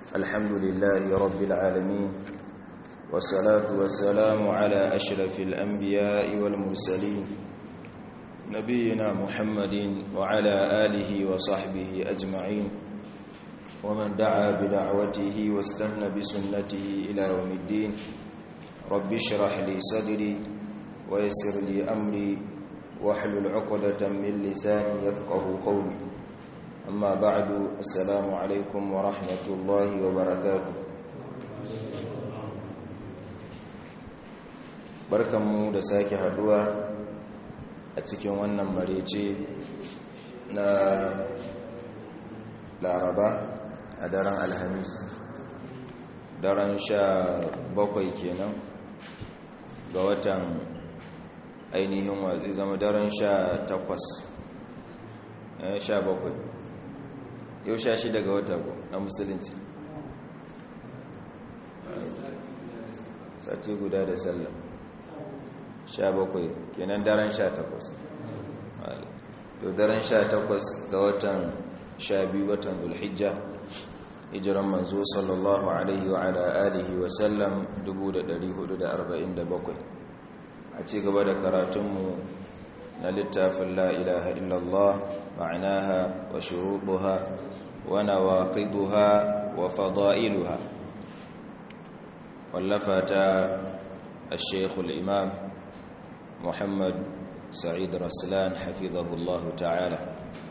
الحمد لله رب العالمين والصلاة والسلام على أشرف الأنبياء والمرسلين نبينا محمد وعلى آله وصحبه أجمعين ومن دعا بدعوته واستنى بسنته إلى يوم الدين رب اشرح لي صدري ويسر لي أمري واحلل عقدة من لساني يفقه قولي أما بعد السلام عليكم ورحمة الله وبركاته barkanmu da sake haduwa a cikin wannan marece na laraba a daren alhamis daren sha bakwai kenan ga watan ainihin watsi zama daren sha takwas sha bakwai yau sha shi daga wata ko na musulunci sati guda da sallah sha bakwai kenan daren sha takwas to daren sha takwas ga watan sha biyu watan zulhijja hijiran manzo sallallahu alaihi wa ala alihi wa sallam 1447 a ci gaba da karatunmu na littafin la ilaha illallah ma'anaha wa shuruɗuha wa nawaqiduha wa fada'iluha wallafa ta الشيخ الإمام محمد سعيد رسلان حفظه الله تعالى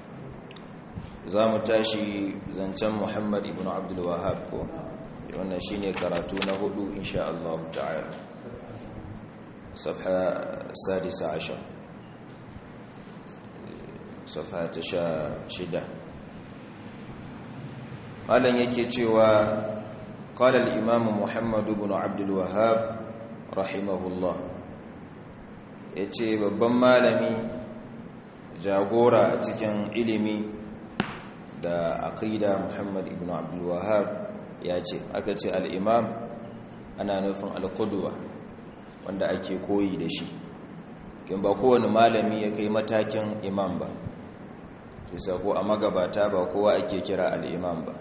zamu tashi zancen Muhammad ibn Abdul Wahhab ko wannan shine karatu na hudu insha Allah ta'ala صفحه السادسة عشر صفحه شدة قال yake cewa قال الإمام محمد بن عبد الوهاب رحمه الله yace babban malami jagora a cikin ilimi da aqida Muhammad ibn Abdul Wahhab yace aka ce al-imam ana nufin al-qudwa wanda ake koyi da shi kin ba kowane malami ya kai matakin imam ba sai ko a magabata ba kowa ake kira al-imam ba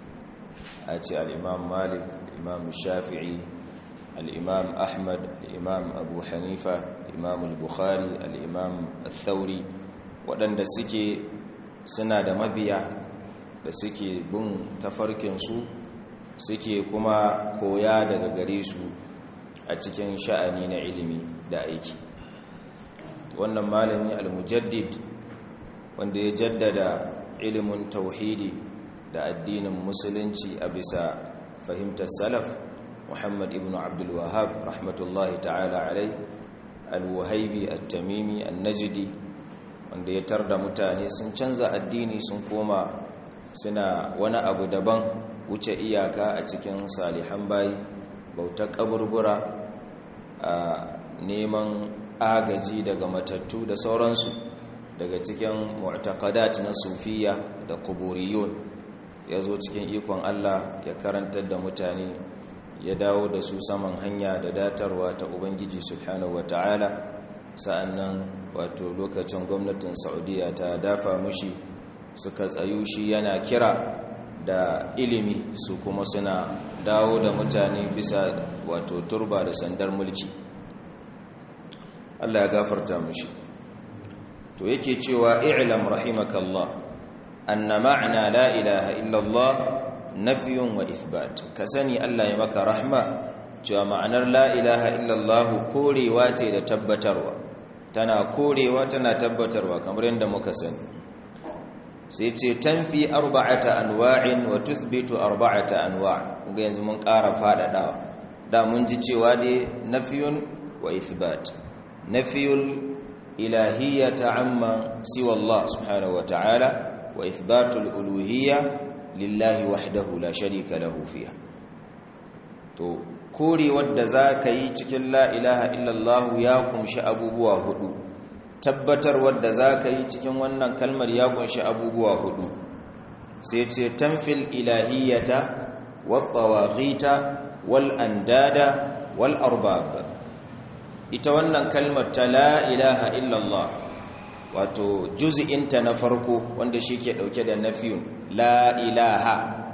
a ce al-imam Malik imam Shafi'i al-imam Ahmad al-imam Abu Hanifa al-imam al-Bukhari al-imam al-Thawri waɗanda suke suna da mabiya da suke bin tafarkinsu suke kuma koya daga gare su a cikin sha'ani na ilimi da aiki wannan malami al-mujaddid wanda ya jaddada ilimin tauhidi da addinin musulunci a bisa fahimtar salaf muhammad ibn abdul wahab rahmatullahi ta'ala alai al-wahaibi at-tamimi an-najdi wanda ya tarda mutane sun canza addini sun koma suna wani abu daban wuce iyaka a cikin salihan bayi bautar kaburbura a neman agaji daga matattu da sauransu daga cikin mu'taqadat na sufiya da kuburiyun ya zo cikin ikon Allah ya karantar da mutane ya dawo da su saman hanya da datarwa ta ubangiji subhanahu wata'ala sa'annan wato lokacin gwamnatin saudiya ta dafa mushi suka tsayu shi yana kira da ilimi su kuma suna dawo da mutane bisa wato turba da sandar mulki Allah ya gafarta mushi to yake cewa i'lam rahimakallah anna ma'na la ilaha illallah nafyun wa ithbat ka sani Allah ya maka rahma cewa ma'anar la ilaha illallah korewa ce da tabbatarwa tana korewa tana tabbatarwa kamar yadda muka sani sai ce tanfi arba'ata anwa'in wa tuthbitu arba'ata anwa' kuma yanzu mun ƙara faɗaɗawa da mun ji cewa dai nafiyun wa ithbat nafiyul ilahiyyata amma siwa Allah subhanahu wa ta'ala wa ithbatul uluhiyya lillahi wahdahu la sharika lahu fiha to korewar da za ka yi cikin la ilaha illallah ya kumshi abubuwa hudu tabbatarwar da za ka yi cikin wannan kalmar ya kunshi abubuwa hudu sai ce tamfil ilahiyyata wattawaghita wal andada wal arbab ita wannan kalmar ta la ilaha illallah wato juz'inta na farko wanda shi ke dauke da nafiyun la ilaha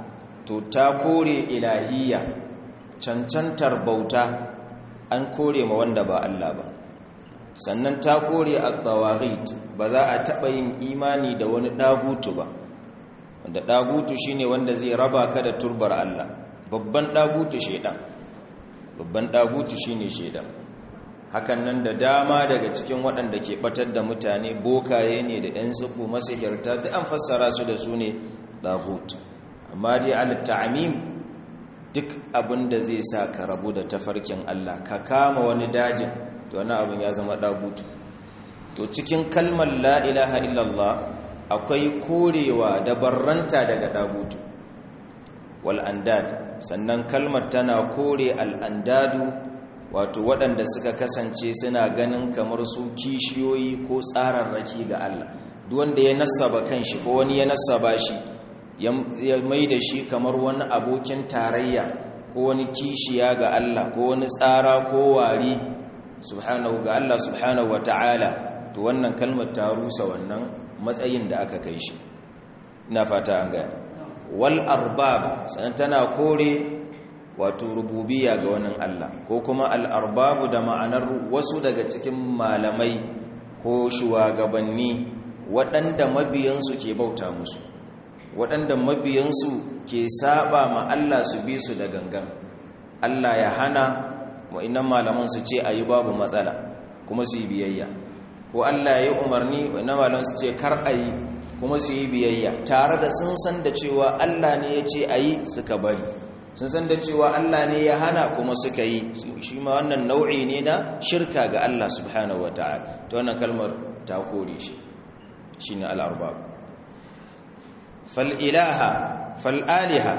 to ta kore ilahiyya cancantar bauta an kore ma wanda ba Allah ba sannan ta kore at-tawaghit ba za a taba yin imani da wani dagutu ba wanda dagutu shine wanda zai raba ka da turbar Allah babban dagutu shedan babban dagutu shine shedan hakan nan da dama daga cikin waɗanda ke batar da mutane bokaye ne da ɗan tsubu masihirta da an fassara su da su ne dagutu amma dai al-ta'mim duk abin da zai sa ka rabu da tafarkin Allah ka kama wani dajin to wani abin ya zama dagutu to cikin kalmar la ilaha illallah akwai korewa da barranta daga dagutu wal andad sannan kalmar tana kore al andadu wato waɗanda suka kasance suna ganin kamar su kishiyoyi ko tsararraki ga Allah duk wanda ya nasaba kanshi ko wani ya nasaba shi ya mai da shi kamar wani abokin tarayya ko wani kishiya ga Allah ko wani tsara ko wari subhanahu ga Allah subhanahu wa ta'ala to wannan kalmar ta rusa wannan matsayin da aka kai shi ina fata an gaya wal arbab sanan tana kore wato rububiyya ga wannan Allah ko kuma al arbabu da ma'anar wasu daga cikin malamai ko shugabanni waɗanda mabiyansu ke bauta musu waɗanda mabiyansu ke saba ma Allah su bi su da gangan Allah ya hana wa'innan malaman su ce ayi babu matsala kuma su yi biyayya ko Allah ya yi umarni wa'innan malaman su ce kar ayi kuma su yi biyayya tare da sun san da cewa Allah ne ya ce ayi suka bari sun san da cewa Allah ne ya hana kuma suka yi shi ma wannan nau'i ne na shirka ga Allah subhanahu wataala ta wannan kalmar ta kore shi shine al-arbab fal'ilaha fal'aliha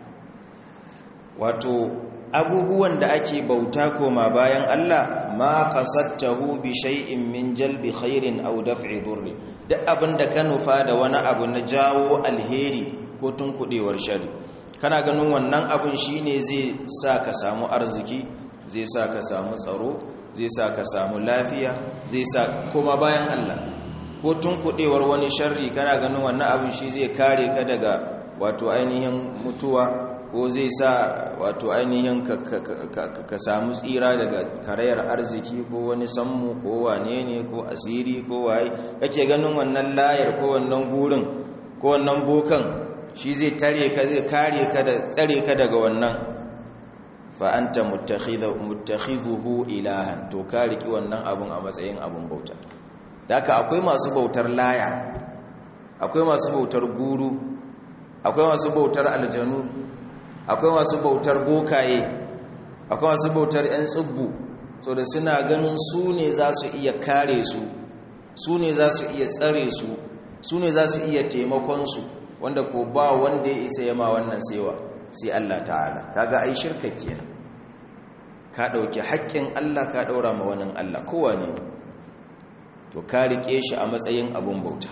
wato abubuwan da ake bauta koma bayan Allah ma kasattahu bi shay'in min jalbi khairin aw daf'i dhurri duk abinda ka nufa da wani abu na jawo alheri ko tunkudewar shari kana ganin wannan abun shine zai sa ka samu arziki zai sa ka samu tsaro zai sa ka samu lafiya zai sa koma bayan Allah ko tunkudewar wani sharri kana ganin wannan abin shi zai kare ka daga wato ainihin mutuwa ko zai sa wato ainihin ka samu tsira daga karayar arziki ko wani sammu ko wane ne ko asiri ko waye kake ganin wannan layar ko wannan gurin ko wannan bokan shi zai tare ka zai kare ka da tsare ka daga wannan fa anta muttakhidhuhu ilahan to ka riki wannan abun a matsayin abun bauta haka akwai masu bautar laya akwai masu bautar guru akwai masu bautar aljanu akwai masu bautar bokaye akwai masu bautar 'yan tsubbu so da suna ganin su ne za su iya kare su su ne za su iya tsare su su ne za su iya taimakonsu wanda ko ba wanda ya isa yama wannan sewa sai Allah ta'ala kaga ai shirka kenan ka dauki haƙƙin Allah ka daura ma wani Allah kowa ne to ka rike shi a matsayin abun bauta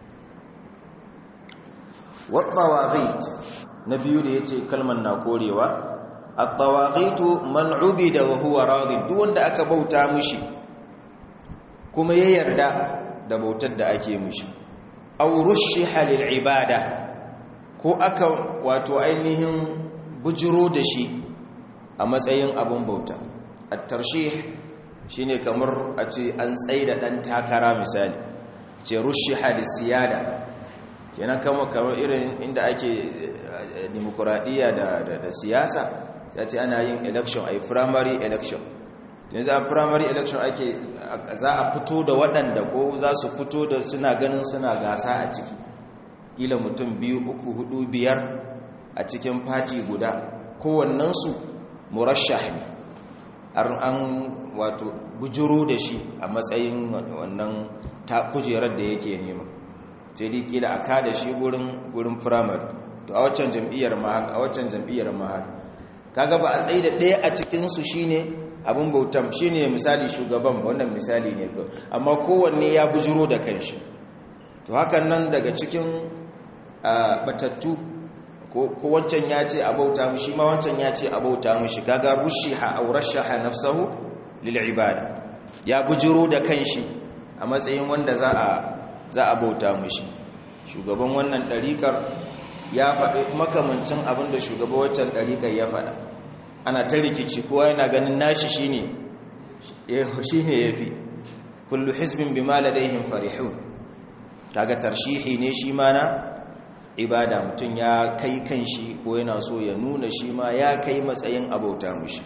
wat na biyu da yace kalmar na korewa at-tawaghitu man ubida wa huwa radi duk wanda aka bauta mishi kuma ya yarda da bautar da ake mishi aw rushiha lil ibada ko aka wato ainihin bujiro da shi a matsayin abun bauta at-tarshih shine kamar a ce an tsaida dan takara misali ce rushiha lis-siyada kenan kama kamar irin inda ake demokuraɗiyya da siyasa sai ce ana yin election a primary election yanzu a primary election ake za a fito da waɗanda ko za su fito da suna ganin suna gasa a ciki ƙila mutum biyu uku hudu biyar a cikin fati guda kowannensu murashah ne an wato bujuro da shi a matsayin wannan kujerar da yake nema sai dai kila a kada shi gurin gurin firamare to a waccan jam'iyyar ma haka a waccan jam'iyyar ma haka kaga ba a tsaye da ɗaya a cikin su shine abin bautan shine misali shugaban wannan misali ne ko amma kowanne ya bujuro da kanshi to hakan nan daga cikin batattu ko wancan ya ce a bauta mu shi ma wancan ya ce a bauta mu shi kaga rushiha aw rashaha nafsahu lil ibada ya bujuro da kanshi a matsayin wanda za a za a bauta mushi shugaban wannan ɗariƙar ya faɗi makamancin abin da shugaba waccan ɗariƙar ya faɗa ana ta rikici kowa yana ganin nashi shi ne ya fi kullu hizbin bi ma ladaihim farihun kaga tarshihi ne shi ma na ibada mutum ya kai kan shi ko yana so ya nuna shi ma ya kai matsayin abauta mushi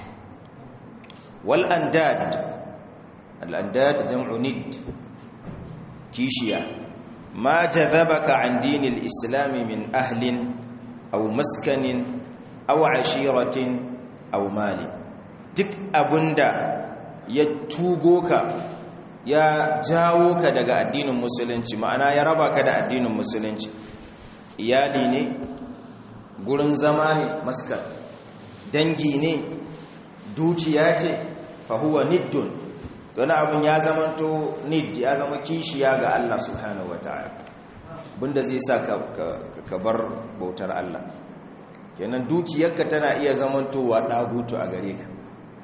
wal andad al andad jam'u nid kishiya ma jadhabaka an dinil islam min ahlin aw maskanin aw ashiratin aw mali duk abunda ya tugo ka ya jawo ka daga addinin musulunci ma'ana ya raba ka da addinin musulunci iyali ne gurin zama ne maskar dangi ne dukiya ce fahuwa niddun wani abin ya zamanto nid ya zama kishiya ga Allah subhanahu wa ta'ala bunda zai sa ka bar bautar Allah kenan dukiyarka tana iya zamantowa ɗagutu a gare ka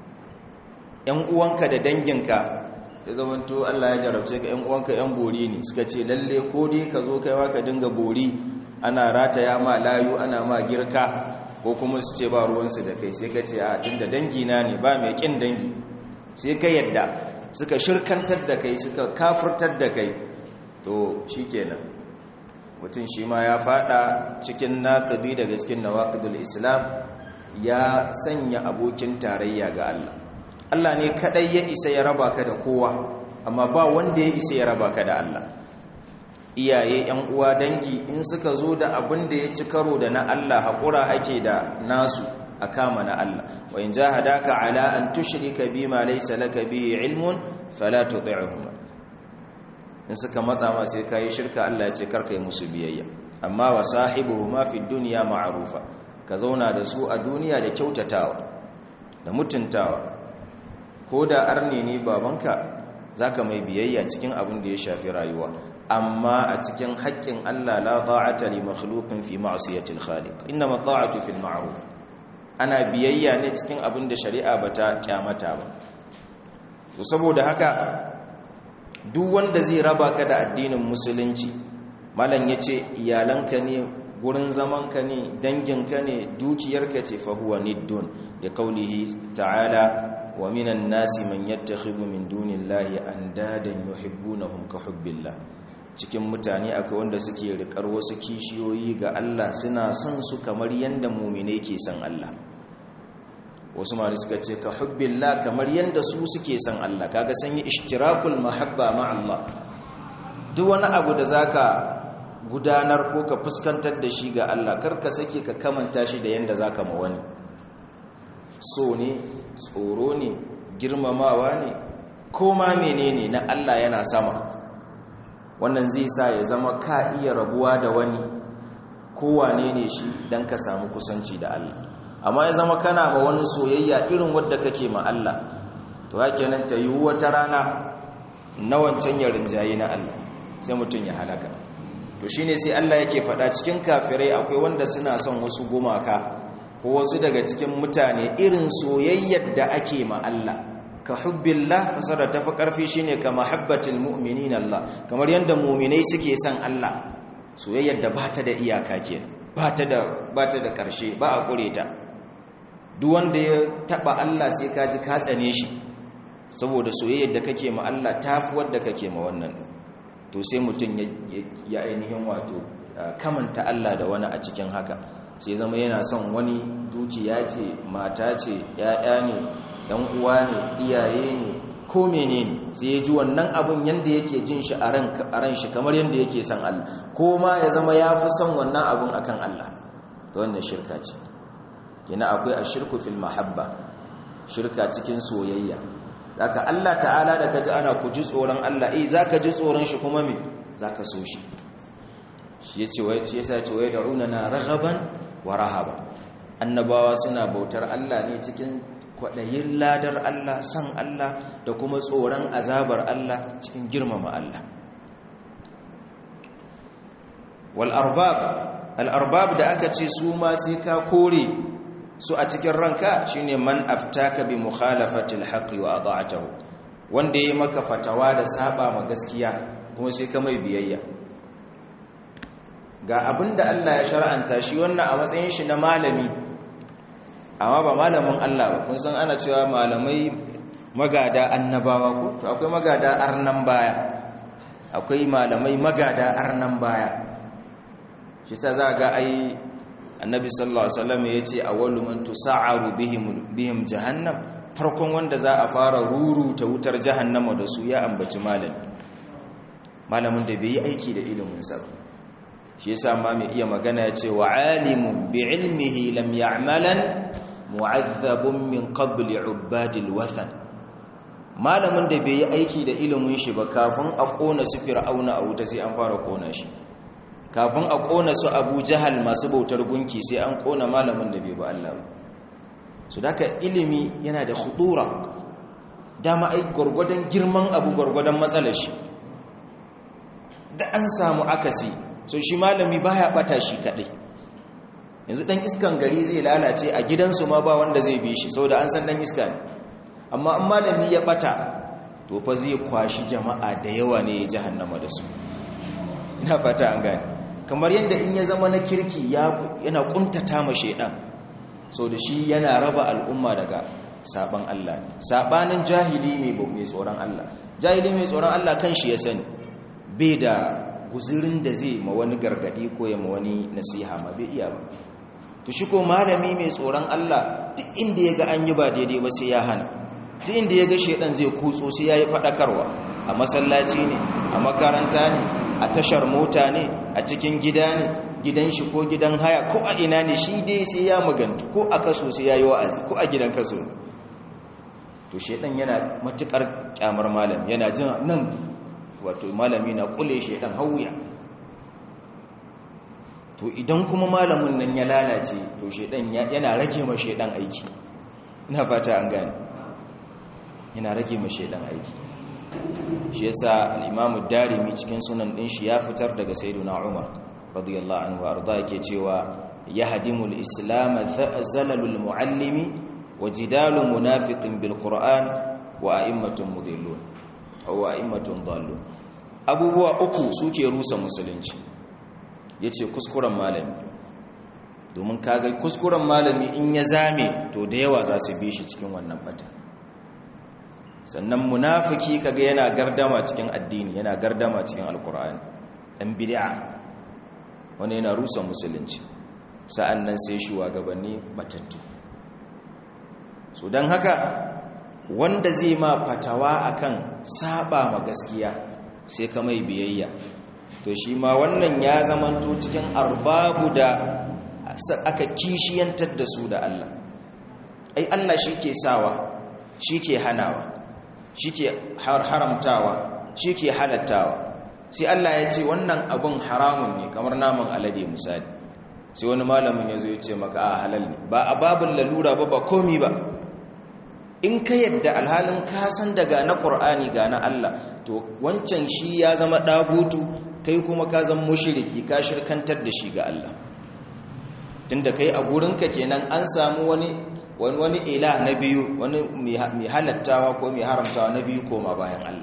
‘yan uwanka da danginka ya zamanto Allah ya jarabce ka ‘yan uwanka ‘yan bori ne suka ce lalle ko dai ka zo kaiwa ka dinga bori ana rataya ma layu ana ma girka ko kuma su ce ba ruwansu da kai sai ka ce a tun da dangina ne ba mai ƙin dangi sai ka yadda suka shirkantar da kai suka kafurtar da kai to shi kenan mutum shi ma ya fada cikin naƙadi daga cikin nawaƙidul islam ya sanya abokin tarayya ga Allah Allah ne kaɗai ya isa ya raba ka da kowa amma ba wanda ya isa ya raba ka da Allah iyaye yan uwa dangi in suka zo da abin da ya ci karo da na Allah haƙura ake da nasu a kama na Allah wa in jahadaka ala an tushrika bima laysa laka bihi ilmun fala tuti'huma in suka matsa ma sai kai shirka Allah ya ce karka yi musu biyayya amma wa sahibuhuma fi dunya ma'rufa ka zauna da su a duniya da kyautatawa da mutuntawa ko da arne ne babanka zaka mai biyayya cikin abin da ya shafi rayuwa amma a cikin haƙƙin Allah la ta'ata li makhluqin fi ma'siyati al-khaliq inma ta'atu fil ma'ruf ana biyayya ne cikin abin da shari'a bata kyamata ba to saboda haka duk wanda zai raba ka da addinin musulunci malam yace iyalanka ne gurin zamanka ne danginka ne dukiyarka ce fa huwa niddun da kaulihi ta'ala wa minan nasi man yattakhidhu min dunillahi andadan yuhibbunahum ka hubbillah cikin mutane akwai wanda suke rikar wasu kishiyoyi ga Allah suna son su kamar yanda mu'mine ke son Allah wasu ma suka ce ka hubbillah kamar yanda su suke son Allah kaga san yi ishtirakul mahabba ma Allah duk wani abu da zaka gudanar ko ka fuskantar da shi ga Allah karka sake ka kamanta shi da yanda zaka ma wani so ne tsoro ne girmamawa ne ko ma menene na Allah yana sama wannan zai sa ya zama ka iya rabuwa da wani kowane ne shi don ka samu kusanci da Allah amma ya zama kana ma wani soyayya irin wadda kake ma Allah to hake nan ta yi wata rana na wancan ya rinjaye na Allah sai mutum ya halaka to shine sai Allah yake faɗa cikin kafirai akwai wanda suna son wasu gumaka ko wasu daga cikin mutane irin soyayyar da ake ma Allah ka hubbillah fasara ta fi ƙarfi shine ka mahabbatil mu'minin Allah kamar yadda mu'minai suke son Allah soyayyar da ba ta da iyaka ke ba ta da ba ta da ƙarshe ba a ƙure ta duk wanda ya taɓa Allah sai ka ji ka tsane shi saboda soyayyar da kake ma Allah ta fi wadda kake ma wannan to sai mutum ya ainihin wato kamanta Allah da wani a cikin haka sai zama yana son wani dukiya ce mata ce ‘ya'ya ne ‘yan uwa ne iyaye ne ko menene sai ya ji wannan abun yadda yake jin shi a ran shi kamar yadda yake son Allah ko ma ya zama ya fi son wannan abun akan Allah ta wannan shirka ce yana akwai a shirku fil mahabba shirka cikin soyayya zaka Allah ta'ala da kaji ana ku ji tsoron Allah eh zaka ji tsoron shi kuma me zaka so shi shi yace wai shi yasa ce wai da'una na raghaban wa rahaba annabawa suna bautar Allah ne cikin kwaɗayin ladar Allah san Allah da kuma tsoron azabar Allah cikin girmama Allah wal arbab al arbab da aka ce su ma sai ka kore su a cikin ranka shine man aftaka bi mukhalafati al haqqi wa ada'atahu wanda yayi maka fatawa da saba ma gaskiya kuma sai ka mai biyayya ga abinda Allah ya shar'anta shi wannan a matsayin shi na malami amma ba malamin Allah ba kun san ana cewa malamai magada annabawa ko to akwai magada arnan baya akwai malamai magada arnan baya shi sa za ga ai annabi sallallahu alaihi wasallam yace awwalu man tusa'aru bihim bihim jahannam farkon wanda za a fara ruru ta wutar jahannama da su ya ambaci malami malamin da bai yi aiki da ilimin sa shi yasa ma mai iya magana yace wa alimun bi ilmihi lam ya'malan mu'azzabun min qabli ubadil wathan malamin da bai yi aiki da ilimin shi ba kafin a kona su fir'auna a wuta sai an fara kona shi kafin a kona su abu jahal masu bautar gunki sai an kona malamin da bai ba Allah ba su daga ilimi yana da hudura dama ai gwargwadon girman abu gwargwadon matsalar shi da an samu akasi so shi malami baya bata shi kadai yanzu dan iskan gari zai lalace a gidansu ma ba wanda zai bi shi saboda an san dan iska ne amma an malami ya bata to fa zai kwashi jama'a da yawa ne ya jahannama da su ina fata an gane kamar yadda in ya zama na kirki yana kuntata ma shaidan so da shi yana raba al'umma daga saban Allah ne sabanin jahili mai mai tsoron Allah jahili mai tsoron Allah kan shi ya sani bai da guzurin da zai ma wani gargadi ko ya ma wani nasiha ma bai iya ba to shi ko malami mai tsoron Allah duk inda ya ga an yi ba daidai ba sai ya hana duk inda ya ga shaidan zai kutso sai ya yi faɗakarwa a masallaci ne a makaranta ne a tashar mota ne a cikin gida ne gidan shi ko gidan haya ko a ina ne shi dai sai ya magantu ko a kaso sai ya yi wa'azi ko a gidan kaso to shaidan yana matukar kyamar malam yana jin nan wato malami na kule shaidan hauya to idan kuma malamin nan ya lalace to shaidan yana rage ma shaidan aiki ina fata an gane yana rage ma shaidan aiki shi yasa al-Imam darimi cikin sunan din shi ya fitar daga Sayyiduna Umar radiyallahu anhu arda yake cewa yahdimul islam zalalul muallimi wa jidalu munafiqin bil qur'an wa a'immatun mudillun aw a'immatun dallun abubuwa uku suke rusa musulunci yace kuskuren malami domin kaga kuskuren malami in ya zame to da yawa za su bi shi cikin wannan bata sannan munafiki kaga yana gardama cikin addini yana gardama cikin alkur'ani dan bid'a wani yana rusa musulunci sa'annan sai shugabanni batattu so dan haka wanda zai ma fatawa akan saba ma gaskiya sai ka mai biyayya to shi ma wannan ya zamanto cikin arbabu da aka kishiyantar da su da Allah ai Allah shi ke sawa shi ke hanawa shi ke haramtawa shi ke halattawa sai Allah ya ce wannan abun haramun ne kamar naman alade misali sai wani malamin ya zo ya ce maka a halal ne ba a babin lalura ba ba komi ba in ka yadda alhalin kasan daga na ƙur'ani ga na Allah to wancan shi ya zama ɗagutu kai kuma ka zama mushiriki ka shirkantar da shi ga Allah tunda kai a gurinka kenan an samu wani wani ila na biyu wani mai halattawa ko mai haramtawa na biyu koma bayan Allah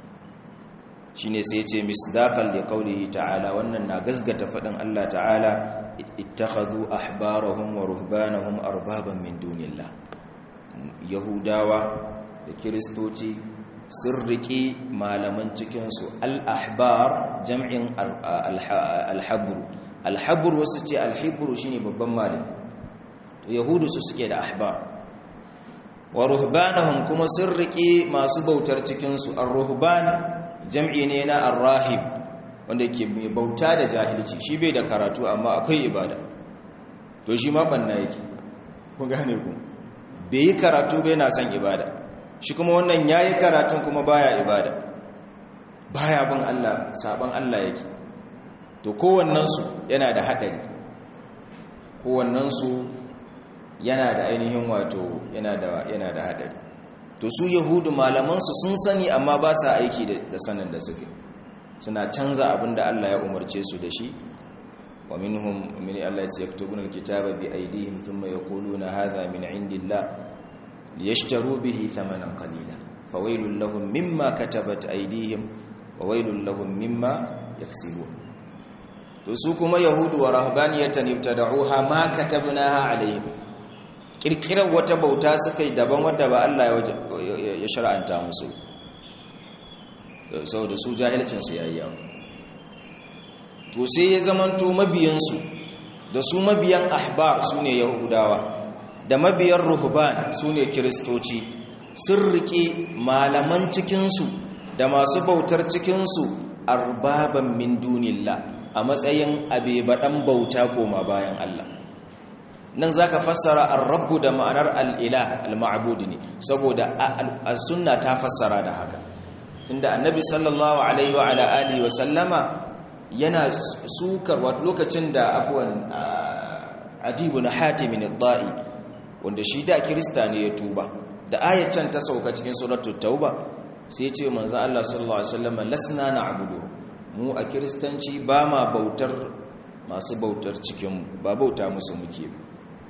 shine sai ce misdaqal li qawlihi ta'ala wannan na gasgata fadin Allah ta'ala ittakhadhu ahbarahum wa ruhbanahum arbaban min dunillah yahudawa da kiristoci sun riƙe malaman cikinsu al-ahbar jam'in al-habru al-habru wasu ce al-habru shine babban malami to yahudu su suke da ahbar wa ruhbanahum kuma sun riƙe masu bautar cikinsu ar-ruhban jam'i ne na ar-rahib wanda ke mai bauta da jahilci shi bai da karatu amma akwai ibada to shi ma banna yake ku gane ku bai yi karatu bai na son ibada shi kuma wannan ya yi karatun kuma baya ibada baya bin Allah saban Allah yake to kowannensu yana da haɗari kowannensu yana da ainihin wato yana da yana da haɗari to su yahudu malamansu sun sani amma ba sa aiki da sanin da suke suna canza abin da Allah ya umarce su da shi wa minhum min Allah ya yaktubuna alkitaba bi aydihim thumma yaquluna hadha min indillah liyashtaru bihi thamanan qalila fawailul lahum mimma katabat aydihim wa wailul lahum mimma yaksibun to su kuma yahudu wa rahbaniyatan ibtada'uha ma katabnaha alaihim kirkirar wata bauta suka yi daban wadda ba Allah ya shar'anta musu saboda su jahilcinsu ya yi yawa to sai ya zamanto mabiyansu da su mabiyan ahbar su ne yahudawa da mabiyan ruhban su ne kiristoci sun riƙe malaman cikinsu da masu bautar cikinsu arbaban min dunillah a matsayin abebaɗan bauta koma bayan Allah nan zaka fassara ar-rabbu da ma'anar al-ilah al-ma'bud ne saboda as-sunna ta fassara da haka tunda annabi sallallahu alaihi wa ala alihi wa sallama yana sukar wato lokacin da afwan adibu na hatim ad-da'i wanda shi da kirista ne ya tuba da ayatan ta sauka cikin suratul tauba sai ya ce manzo Allah sallallahu alaihi wasallam lasna na'budu mu a kiristanci ba ma bautar masu bautar cikin ba bauta musu muke ba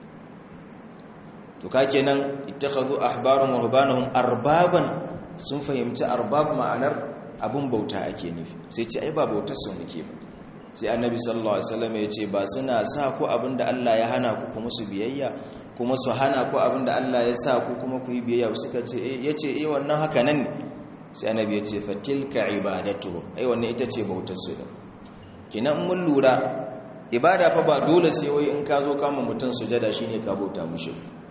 to ka kenan ittakhadhu ahbarahum wa rubanahum arbaban sun fahimci arbab ma'anar abun bauta ake nufi sai ce ai ba bautar su muke ba sai annabi sallallahu alaihi wasallam ya ce ba suna sa ku abinda Allah ya hana ku kuma su biyayya kuma su hana ku abinda Allah ya sa ku kuma ku yi biyayya suka ce eh yace eh wannan haka nan ne sai annabi ya ce fatilka ibadatu ai wannan ita ce bautar su da kinan mun lura ibada fa ba dole sai wai in ka zo kama mutum sujada shine ka bauta mushi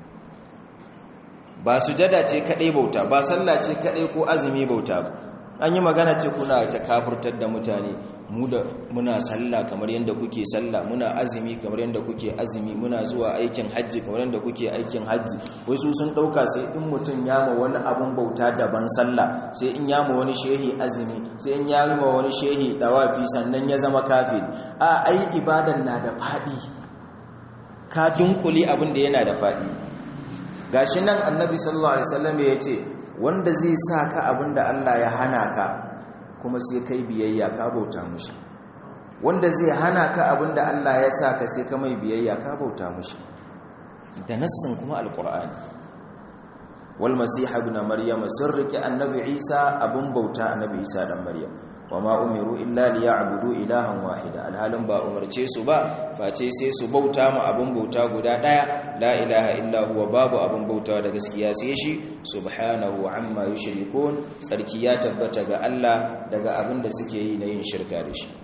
ba sujada ce kadai bauta ba sallah ce kadai ko azumi bauta ba an yi magana ce kuna ta kafurtar da mutane mu da muna sallah kamar yadda kuke sallah muna azumi kamar yadda kuke azumi muna zuwa aikin hajji kamar yadda kuke aikin hajji wasu sun dauka sai in mutum ya ma wani abun bauta daban sallah sai in ya ma wani shehi azumi sai in ya ma wani shehi dawafi sannan ya zama kafiri a ai ibadan na da fadi ka dunkule abin da yana da fadi gashi nan annabi sallallahu alaihi wasallam ya ce wanda zai sa ka abinda Allah ya hana ka kuma sai kai biyayya ka bauta mushi wanda zai hana ka abinda Allah ya sa ka sai ka mai biyayya ka bauta mushi da nassin kuma alqur'ani wal masih ibn maryam sirriki annabi isa abun bauta annabi isa dan maryam wama umiru illa liya'budu ilahan wahida alhalin ba umarce su ba face sai su bauta mu abun bauta guda daya la ilaha illa huwa babu abun bauta da gaskiya sai shi subhanahu amma yushrikun tsarki ya tabbata ga Allah daga abin da suke yi na yin shirka da shi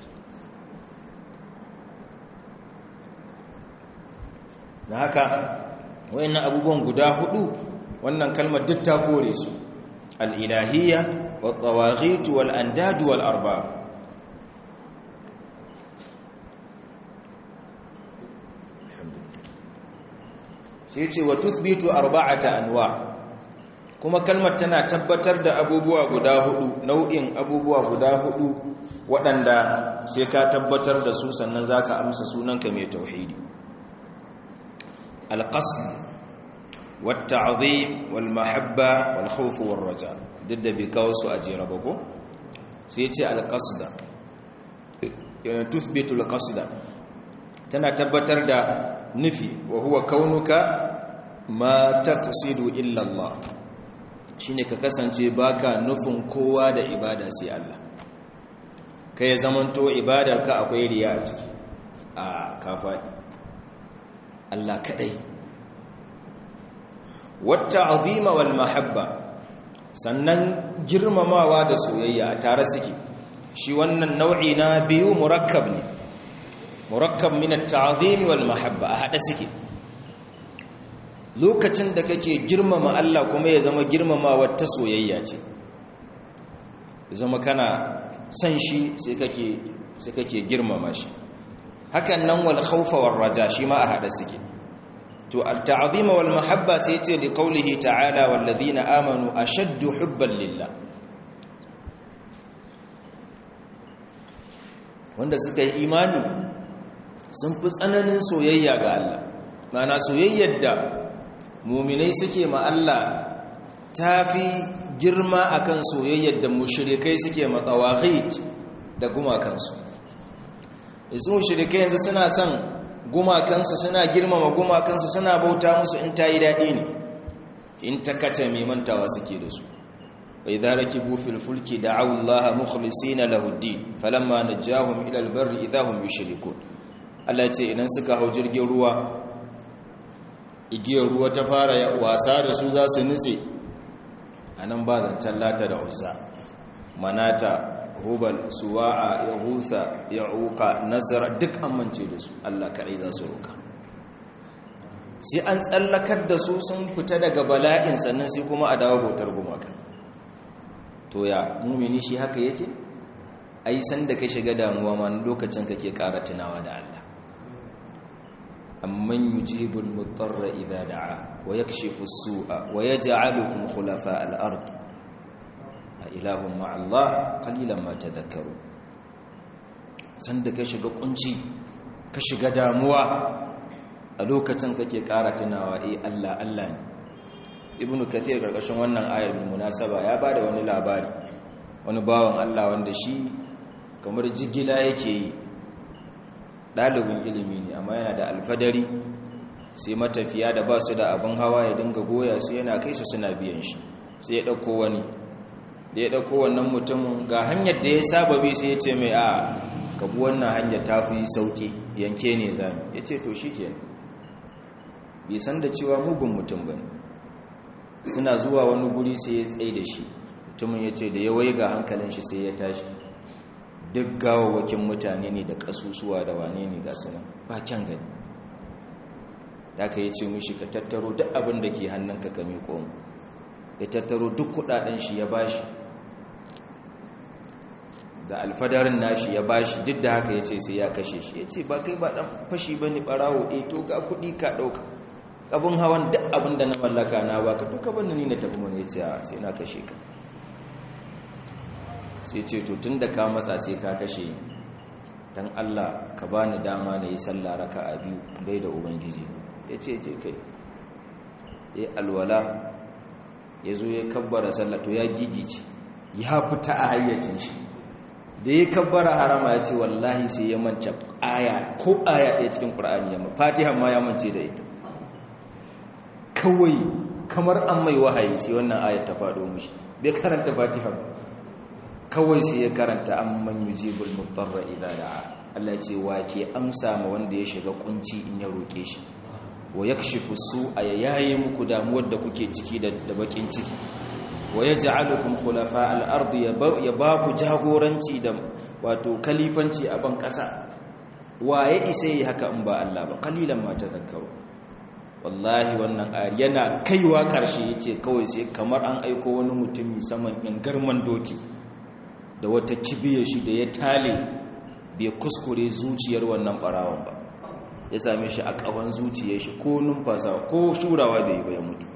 na haka wayannan abubuwan guda hudu wannan kalmar duk ta kore su al-ilahiyya wat-tawaghit wal-andad wal-arbab sai ce wa tuthbitu arba'ata anwa kuma kalmar tana tabbatar da abubuwa guda hudu nau'in abubuwa guda hudu waɗanda sai ka tabbatar da su sannan zaka amsa sunanka mai tauhidi al-qasd wat-ta'zim wal-mahabba wal-khawf war-raja duk da bai kawo su a jera ba ko sai ce al-qasda tuthbitu al-qasda tana tabbatar da nufi wa huwa kaunuka ma taqsidu illa Allah shine ka kasance baka nufin kowa da ibada sai Allah kai zamanto ibadarka akwai riya a ciki a kafaɗi Allah kadai wata azima wal mahabba sannan girmamawa da soyayya a tare suke shi wannan nau'i na biyu murakkab ne murakkab min at-ta'zim wal mahabba a hada suke lokacin da kake girmama Allah kuma ya zama girmamawa ta soyayya ce zama kana san shi sai kake sai kake girmama shi hakan nan wal khawfa war raja shi ma a hada suke to at-ta'zim wal mahabba sai ce li qawlihi ta'ala wal ladina amanu ashaddu hubban lillah wanda suka yi imani sun fi tsananin soyayya ga Allah mana soyayyar da muminai suke ma Allah ta fi girma akan soyayyar da mushrikai suke ma tsawahid da gumakansu isu mushrikai yanzu suna son gumakansu suna girmama gumakansu suna bauta musu in ta yi daɗi ne in ta kace mai mantawa suke da su wa idza rakibu fil fulki da'u Allah mukhlisina lahu ad-din falamma najahum ila al-barri idza hum yushrikun Allah ce idan suka hau jirgin ruwa igiyar ruwa ta fara wasa da su za su nutse anan ba zancen lata da usa manata hubal suwa'a yahusa ya'uqa nasara duk amince da su Allah kadai za su roka sai an tsallakar da su sun fita daga bala'in sannan sai kuma a dawo bautar gumaka to ya mumini shi haka yake ai san da ka shiga damuwa ma lokacin kake ƙara tunawa da Allah amman yujibul mutarra idza da'a wa yakshifu as-su'a wa yaj'alukum khulafa al-ard ilahun ma'allah qalilan ma tadhakkaru san da ka shiga kunci ka shiga damuwa a lokacin kake ƙara tunawa eh Allah Allah ne ibnu kathir karkashin wannan ayar munasaba ya bada wani labari wani bawan Allah wanda shi kamar jigila yake yi ɗalibin ilimi ne amma yana da alfadari sai matafiya da ba su da abin hawa ya dinga goya su yana kai su suna biyan shi sai ya ɗauko wani da ya ɗauko wannan mutumin ga hanyar da ya saba bi sai ya ce mai a kabu wannan hanyar ta fi sauƙi yanke ne zami ya ce to shi ke bai san da cewa mugun mutum ba suna zuwa wani guri sai ya tsaye da shi mutumin ya ce da ya wai ga hankalin shi sai ya tashi duk gawawakin mutane ne da ƙasusuwa da wane ne ga sunan ba kyan gani da ka yi ce mushi ka tattaro duk abin da ke hannunka ka miƙo mu ya tattaro duk kudaden shi ya bashi da alfadarin nashi ya bashi duk da haka ya ce sai ya kashe shi ya ce ba kai ba dan fashi ba ne barawo e to ga kudi ka ɗauka abin hawan duk abin da na mallaka na baka to ka banda ni na tafi mana ya ce a sai na kashe ka sai ce to tun da ka matsa sai ka kashe dan Allah ka bani dama na yi sallah raka a biyu gai da ubangiji ya ce je kai ya alwala ya zo ya kabbara sallah to ya gigice ya fita a hayyacin shi da ya kabbara harama ya ce wallahi sai ya mance aya ko aya ɗaya cikin ƙur'ani yamma fatiha ma ya mance da ita kawai kamar an mai wahayi sai wannan ayat ta faɗo mushi bai karanta fatiha kawai sai ya karanta amman yujibul mutarra idza da'a Allah ya ce wa ke amsa ma wanda ya shiga kunci in ya roke shi wa yakshifu su'a ya yaye muku damuwar da kuke ciki da bakin ciki wa yaj'alukum khulafa al-ard ya ba ku jagoranci da wato kalifanci a ban kasa wa ya isa yi haka in ba Allah ba kalilan ma tadhakkaru wallahi wannan ayar yana kaiwa karshe yace kawai sai kamar an aiko wani mutumi saman in garman doki da wata kibiyar shi da ya tale bai kuskure zuciyar wannan barawon ba ya same shi a ƙawan zuciyar shi ko numfasa ko shurawa bai bai mutu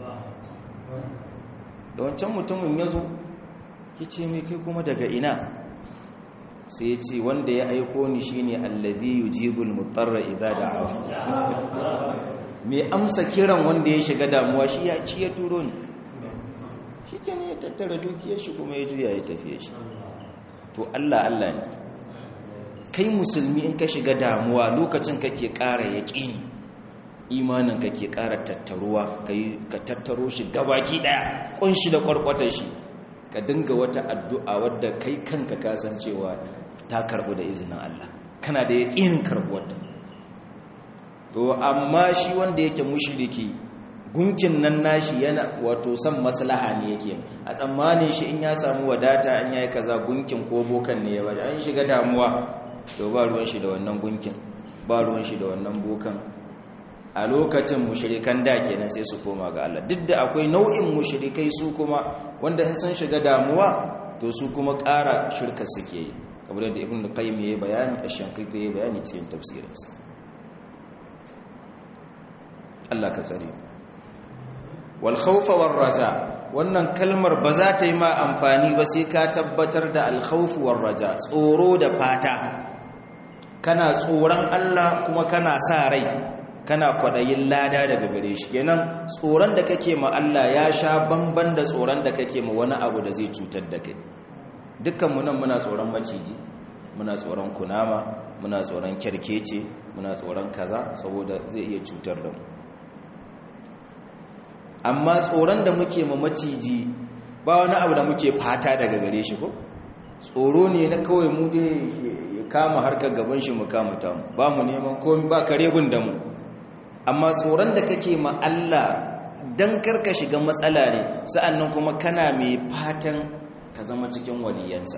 da wancan mutumin ya zo ya ce mai kai kuma daga ina sai ya ce wanda ya aiko ni shi ne allazi yujibul mutarra idza da'a mai amsa kiran wanda ya shiga damuwa shi ya ci ya turo ni shi ke ne ya tattara dukiyar shi kuma ya juya ya tafiye shi to Allah Allah ne kai musulmi in ka shiga damuwa lokacin kake ƙara yaƙini imanin kake ƙara tattaruwa ka tattaro shi gabaki ɗaya ƙunshi da ƙwarƙwatar shi ka dinga wata addu'a wadda kai kanka kasancewa ta karɓu da izinin Allah kana da yaƙinin karɓuwarta to amma shi wanda yake mushriki gunkin nan nashi yana wato son maslaha ne yake a tsammanin shi in ya samu wadata an yayi kaza gunkin ko bokan ne ya bada an shiga damuwa to ba ruwan shi da wannan gunkin ba ruwan shi da wannan bokan a lokacin mushrikan da kenan sai su koma ga Allah duk da akwai nau'in mushrikai su kuma wanda in sun shiga damuwa to su kuma ƙara shirka suke yi kamar da ibn qayyim yayi bayani ash-shankiti yayi bayani cikin tafsirinsa Allah ka tsare wal khawfa war raja wannan kalmar ba za ta yi ma amfani ba sai ka tabbatar da al khawf war raja tsoro da fata kana tsoron Allah kuma kana sa rai kana kwadayin lada daga gare shi kenan tsoron da kake ma Allah ya sha bamban da tsoron da kake ma wani abu da zai cutar da kai dukkan mu nan muna tsoron maciji muna tsoron kunama muna tsoron kyarkece muna tsoron kaza saboda zai iya cutar da mu amma tsoron da muke ma maciji ba wani abu da muke fata daga gare shi ko tsoro ne na kawai mu dai ya kama harkar gaban shi mu kama ta mu ba mu neman komai ba kare gun da mu amma tsoron da kake ma Allah dan karka shiga matsala ne sa'annan kuma kana mai fatan ka zama cikin waliyansa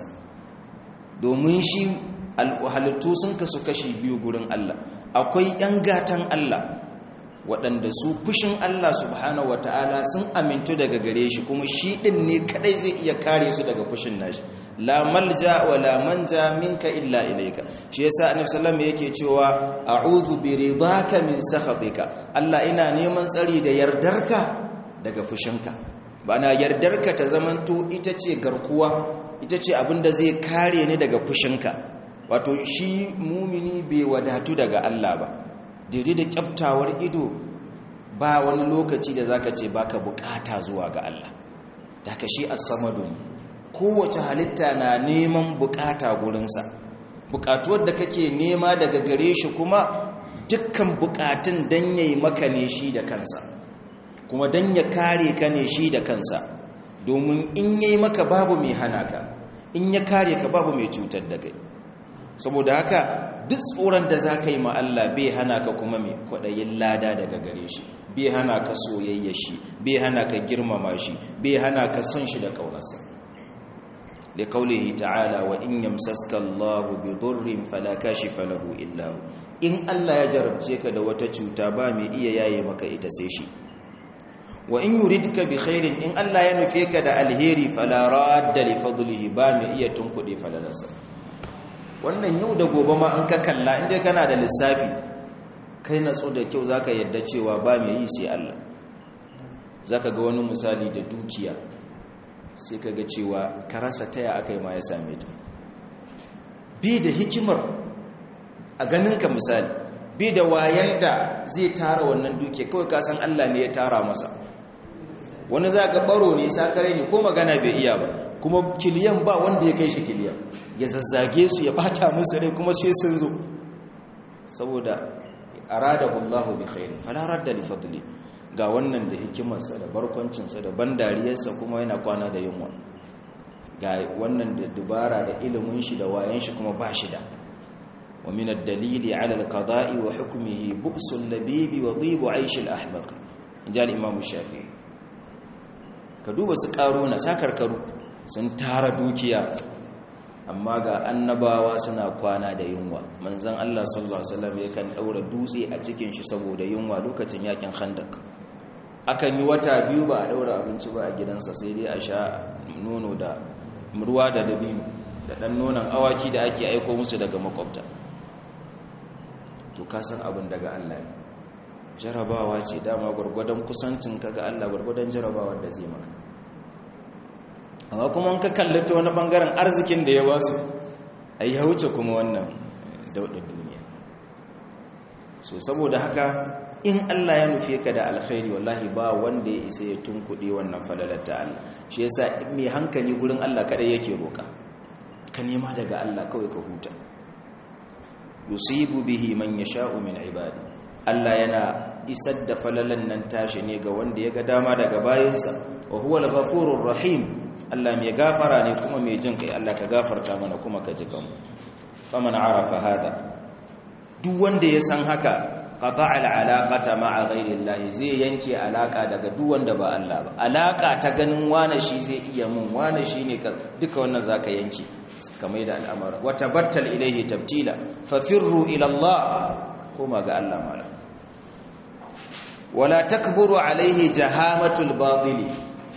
domin shi halittu sun kasu kashi biyu gurin Allah akwai ‘yan gatan Allah waɗanda su fushin Allah subhanahu wata'ala sun amintu daga gare shi kuma shi ɗin ne kaɗai zai iya kare su daga fushin nashi la malja wa la manja minka illa ilaika shi yasa annabi sallallahu yake cewa a'udhu bi ridaka min sakhatika Allah ina neman tsari da yardarka daga fushinka bana yardarka ta zamanto ita ce garkuwa ita ce abinda zai kare ni daga fushinka wato shi mumini bai wadatu daga Allah ba daidai da kyaftawar ido ba wani lokaci da zaka ce baka bukata zuwa ga Allah daga shi as-samadu kowace halitta na neman bukata gurinsa bukatuwar da kake nema daga gare shi kuma dukkan bukatun dan yayi maka ne shi da kansa kuma dan ya kare ka ne shi da kansa domin in yayi maka babu mai hana ka in ya kare ka babu mai cutar da kai saboda haka duk tsoron da za ka yi ma Allah bai hana ka kuma mai kwaɗayin lada daga gare shi bai hana ka soyayya shi bai hana ka girmama shi bai hana ka son shi da ƙaunarsa da kaulihi ta'ala wa in yamsaska Allahu bi durrin fala kashifa lahu illa hu in Allah ya jarabce ka da wata cuta ba mai iya yaye maka ita sai shi wa in yuridka bi khairin in Allah ya nufe ka da alheri fala radda li fadlihi ba mai iya tunkuɗe falalarsa wannan yau da gobe ma an ka kalla inda kana da lissafi kai natsu da kyau zaka yadda cewa ba mai yi sai Allah zaka ga wani misali da dukiya sai ka ga cewa ka rasa taya akai ma ya same ta bi da hikimar a ganinka misali bi da wayan da zai tara wannan dukiya kawai ka san Allah ne ya tara masa wani za ka baro ne sakare ne ko magana bai iya ba kuma kiliyan ba wanda ya kai shi kiliyan ya zazzage su ya bata musu rai kuma sai sun zo saboda aradahu Allahu bi khair fala radda li fadli ga wannan da hikimarsa da barkwancinsa da bandariyarsa kuma yana kwana da yunwa ga wannan da dubara da ilimin shi da wayan shi kuma ba shi da wa min ad-dalili ala al-qada'i wa hukmihi bu'sul labibi wa dhibu 'aysh al-ahbaq injal imam shafi'i ka duba su karo na sakarkaru sun tara dukiya amma ga annabawa suna kwana da yunwa manzon Allah sallallahu alaihi wasallam yakan daura dutse a cikin shi saboda yunwa lokacin yakin khandak akan yi wata biyu ba a daura abinci ba a gidansa sai dai a sha nono da ruwa da dabino da dan nonon awaki da ake aiko musu daga makwabta to ka san abin daga Allah ne jarabawa ce dama gwargwadon kusancin ka ga Allah gwargwadon jarabawar da zai maka amma kuma ka kalli ta wani bangaren arzikin da ya ba su ai ya wuce kuma wannan daudar duniya so saboda haka in Allah ya nufe ka da alkhairi wallahi ba wanda ya isa ya tunkuɗe wannan falalar ta Allah shi yasa mai hankali gurin Allah kadai yake roka ka nema daga Allah kawai ka huta yusibu bihi man yasha'u min ibadi Allah yana isar da falalan nan tashi ne ga wanda ya ga dama daga bayinsa wa huwa al-ghafurur rahim Allah mai gafara ne kuma mai jin kai Allah ka gafarta mana kuma ka ji kanmu faman arafa hada duk wanda ya san haka qata'a al-alaqata ma'a ghayri Allah zai yanke alaka daga duk wanda ba Allah ba alaka ta ganin wane shi zai iya mun wane shi ne duka wannan zaka yanke kamar da al'amara wa tabattal ilayhi tabtila fafirru ila Allah kuma ga Allah mala wala takburu alaihi jahamatul batili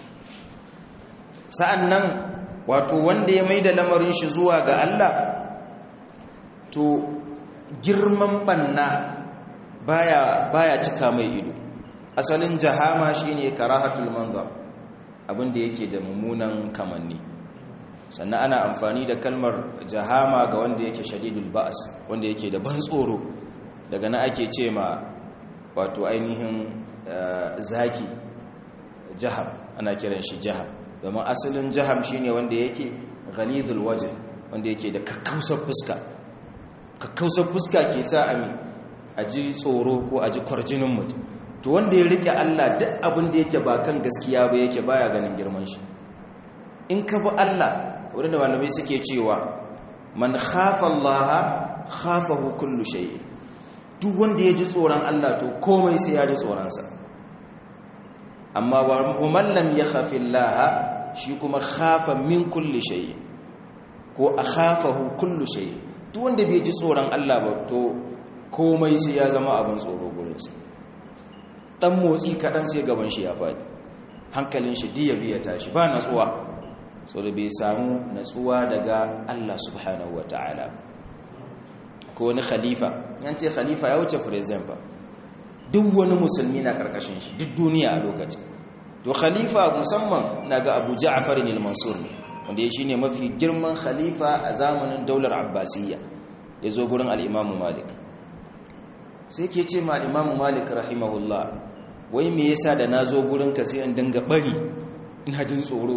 sa'annan wato wanda ya maida lamarin shi zuwa ga Allah to girman banna baya baya cika mai ido asalin jahama shine karahatul manzar abinda yake da mummunan kamanni sannan ana amfani da kalmar jahama ga wanda yake shadidul ba'as wanda yake da ban tsoro daga na ake ce ma wato ainihin zaki jaham ana kiran shi jaham domin asalin jaham shine wanda yake ghalidul waje wanda yake da kakkausar fuska kakkausar fuska ke sa ami a ji tsoro ko a ji kwarjinin mutum to wanda ya rike Allah duk abin da yake ba kan gaskiya ba yake baya ganin girman shi in ka bi Allah wadanda malamai suke cewa man khafa Allah khafahu kullu shay duk wanda ya ji tsoron Allah to komai sai ya ji tsoronsa amma wa man lam yakhafi Allah shi kuma khafa min kulli shay ko akhafahu kullu shay duk wanda bai ji tsoron Allah ba to komai sai ya zama abin tsoro gurinsa dan motsi kadan sai gaban shi ya fadi hankalin shi diya biya tashi ba natsuwa so da bai samu natsuwa daga Allah subhanahu wataala ko wani khalifa yan ce khalifa ya wuce president ba duk wani musulmi na karkashin shi duk duniya a lokacin to khalifa musamman na ga Abu Ja'far al-Mansur ne wanda shi ne mafi girman khalifa a zamanin daular abbasiyya ya zo gurin al'imamu malik sai ke ce ma al'imamu malik rahimahullah wai me yasa da na zo gurinka sai in dinga bari ina jin tsoro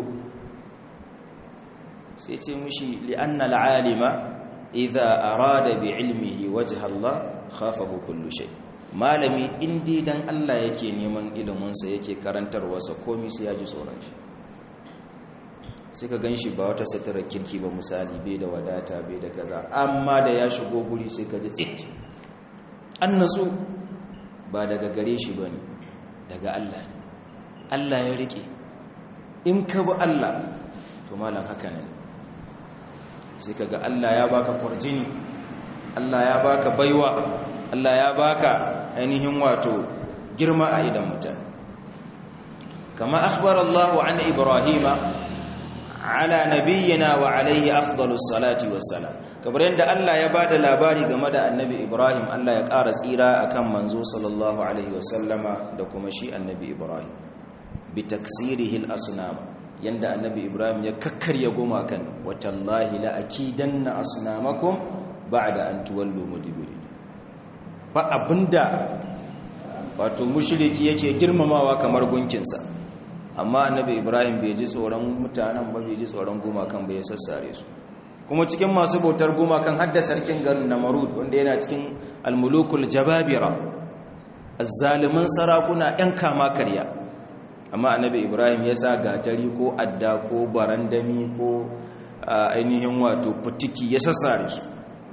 sai ce mushi li'anna al'alima idha arada bi ilmihi wajha Allah khafahu kullu shay malami indi dan Allah yake neman iliminsa yake karantarwarsa komai sai ya ji tsoron shi sai ka gan shi ba wata satarar kirki ba misali bai da wadata bai da kaza amma da ya shigo guri sai ka ji tsit an nasu ba daga gare shi ba ne daga Allah Allah ya rike in ka bi Allah to malam haka ne sai ka ga Allah ya baka kwarjini Allah ya baka baiwa Allah ya baka ainihin wato girma a idan mutane kama akhbar Allah an Ibrahima ala nabiyyina wa alayhi afdalus salati wassalam kamar yadda Allah ya bada labari game da annabi Ibrahim Allah ya ƙara tsira akan manzo sallallahu alaihi wasallama da kuma shi annabi Ibrahim bi taksirihi al-asnam yanda annabi Ibrahim ya kakkarya gumakan watallahi la akidanna asnamakum ba'da an tuwallu mudbirin ba abinda wato mushriki yake girmamawa kamar gunkinsa amma annabi ibrahim bai ji tsoron mutanen ba bai ji tsoron gumakan bai sassare su kuma cikin masu bautar gumakan hadda sarkin garin namarud wanda yana cikin almulukul jababira azzaliman sarakuna yan kama karya amma annabi ibrahim ya sa gatari ko adda ko barandami ko ainihin wato fitiki ya sassare su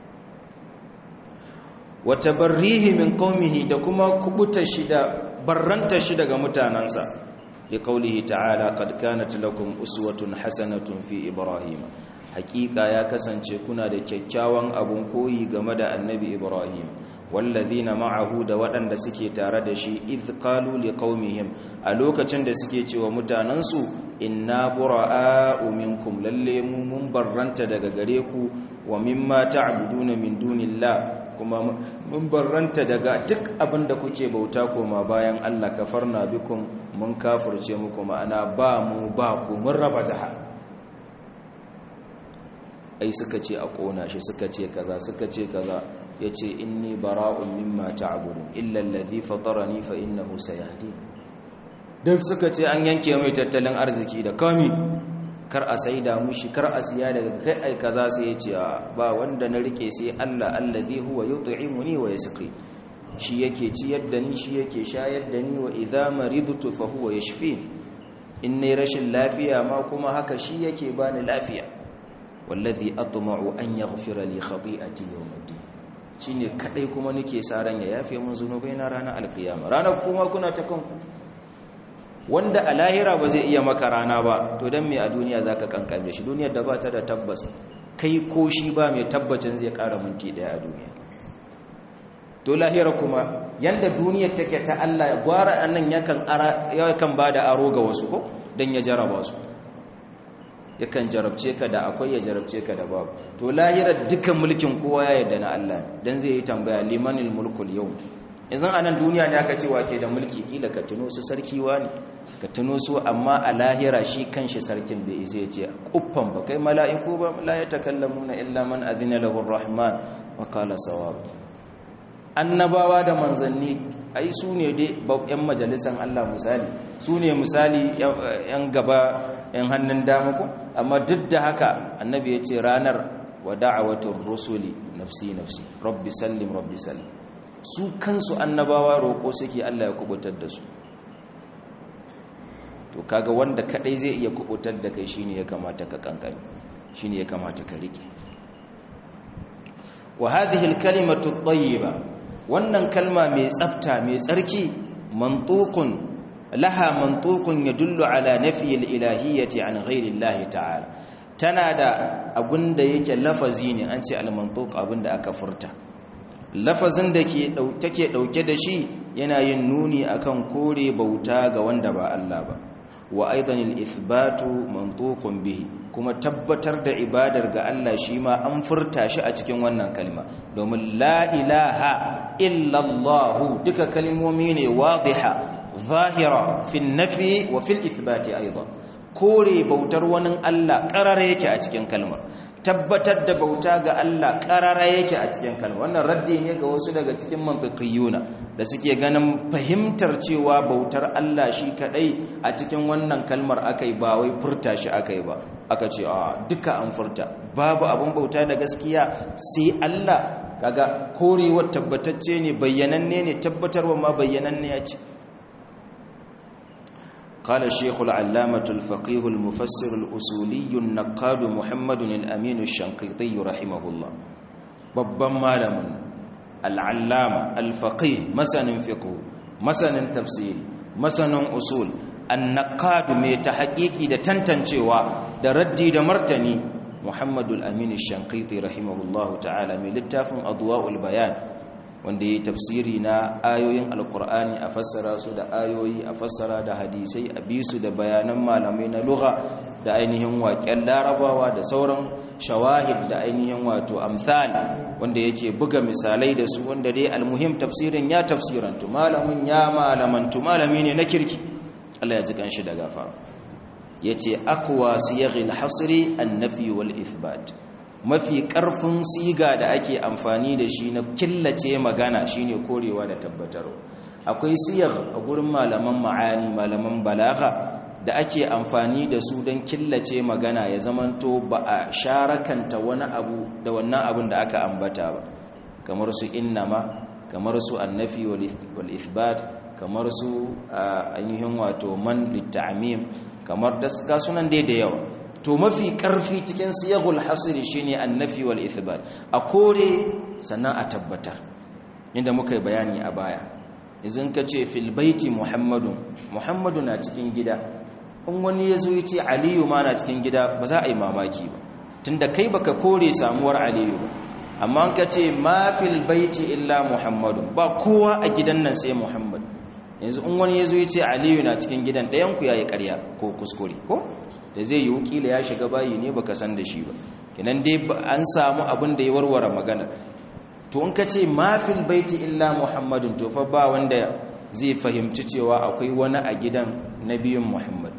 wata barrihi min qaumihi da kuma kubuta shi da barranta shi daga mutanansa لقوله تعالى قد كانت لكم أسوة حسنة في إبراهيم حقيقة يا كسانce kuna da kyakkyawan abun koyi game da annabi Ibrahim wallazina ma'ahu da waɗanda suke tare da shi idh qalu liqaumihim a lokacin da suke cewa mutanansu inna bura'a'u minkum lalle mu mun barranta daga gare ku wa mimma ta'buduna min dunillah kuma mun barranta daga duk abin da kuke bauta koma bayan Allah kafarna bikum mun kafirce muku ma'ana ba mu ba ku mun raba jaha ai suka ce a kona shi suka ce kaza suka ce kaza yace inni bara'un mimma ta'budun illa alladhi fatarani fa innahu sayahdi duk suka ce an yanke mai tattalin arziki da kami kar a saida mushi kar a siya daga kai ai kaza sai yace ba wanda na rike sai Allah allazi huwa yut'imuni wa yasqi shi yake ciyar da ni shi yake shayar da ni wa idza maridtu fa huwa yashfin in ne rashin lafiya ma kuma haka shi yake bani lafiya wallazi atma'u an yaghfira li khati'ati yawmiddin shine kadai kuma nake sa ran ya yafe mun zunubai na ranar alkiyama ranar kuma kuna ta kanku wanda a lahira ba zai iya maka rana ba to dan me a duniya zaka kankame shi duniyar da ba ta da tabbas kai ko shi ba mai tabbacin zai kara minti daya a duniya to lahira kuma yanda duniyar take ta Allah gwara annan yakan ara yakan bada aro ga wasu ko dan ya jaraba su yakan jarabce ka da akwai ya jarabce ka da babu to lahira dukan mulkin kowa ya yarda na Allah dan zai yi tambaya limanil mulkul yau yanzu anan duniya ne aka ce wake da mulki kila ka tuno su sarki wani ka tuno su amma a lahira shi kanshi sarkin bai isa ya ce kuffan ba kai mala'iku ba la yatakallamuna illa man adina lahu arrahman wa qala sawab annabawa da manzanni ai su ne dai yan majalisan Allah misali su ne misali yan gaba yan hannun dama ko amma duk da haka annabi ya ce ranar wa da'awatur rusuli nafsi nafsi rabbi sallim rabbi sallim su kansu annabawa roƙo suke Allah ya kubutar da su to kaga wanda kadai zai iya kubutar da kai shine ya kamata ka kankani shine ya kamata ka rike wa hadhihi al-kalimatu at-tayyiba wannan kalma mai tsafta mai tsarki mantuqun laha mantuqun yadullu ala nafyi al-ilahiyyati an ghayri Allah ta'ala tana da abinda yake lafazi ne an ce al-mantuq abinda aka furta lafazin da ke take dauke da shi yana yin nuni akan kore bauta ga wanda ba Allah ba wa aidan al-ithbatu mantuqun bihi kuma tabbatar da ibadar ga Allah shi ma an furta shi a cikin wannan kalma domin la ilaha illa Allah duka kalmomi ne wadiha zahira fi nafi wa fil ithbati aidan kore bautar wani Allah karara yake a cikin kalmar tabbatar da bauta ga Allah karara yake a cikin kalmar wannan raddi ne ga wasu daga cikin mantiqiyuna da suke ganin fahimtar cewa bautar Allah shi kadai a cikin wannan kalmar akai ba wai furta shi akai ba aka ce a duka an furta babu abun bauta da gaskiya sai Allah kaga korewar tabbatacce ne bayyananne ne tabbatarwa ma bayyananne ya ce قال الشيخ العلامة الفقيه المفسر الأصولي النقاد محمد الأمين الشنقيطي رحمه الله babban malamin al'allama alfaƙi masanin fiƙo masanin tafsiri masanin usul annaqadu mai ta haƙiƙi da tantancewa da raddi da martani muhammadu al'amini shankiti rahimahullahu ta'ala mai littafin adwa'ul bayan wanda ya yi tafsiri na ayoyin alkur'ani a fassara su da ayoyi a fassara da hadisai a bisu da bayanan malamai na lugha da ainihin waƙen larabawa da sauran shawahid da ainihin wato amsal wanda yake buga misalai da su wanda dai almuhim tafsirin ya tafsirantu malamin ya malamantu malami ne na kirki Allah ya ji kanshi da gafara yace aqwa siyaghil hasri an-nafi wal ithbat mafi ƙarfin siga da ake amfani da shi na killace magana shine korewa da tabbatarwa akwai siyar a gurin malaman ma'ani malaman balaga da ake amfani da su don killace magana ya zamanto ba a sharakanta wani abu da wannan abin da aka ambata ba kamar su innama kamar su annafi wal ithbat kamar su ainihin wato man litta'mim kamar da sunan dai da yawa to mafi karfi cikin siyagul hasiri shine annafi wal ithbat a kore sannan a tabbatar inda muka yi bayani a baya idan ka ce fil baiti muhammadu muhammadu na cikin gida in wani ya zo ya ce aliyu ma na cikin gida ba za a yi mamaki ba tunda kai baka kore samuwar aliyu ba amma ka ce ma fil baiti illa muhammadu ba kowa a gidan nan sai muhammad yanzu in wani ya zo ya ce aliyu na cikin gidan ɗayanku ya yi ƙarya ko kuskure ko da zai yi wukila ya shiga bayi ne baka san da shi ba kinan dai an samu abin da ya warware magana to in ka ce mafil baiti illa muhammadun to fa ba wanda zai fahimci cewa akwai wani a gidan nabiyun muhammad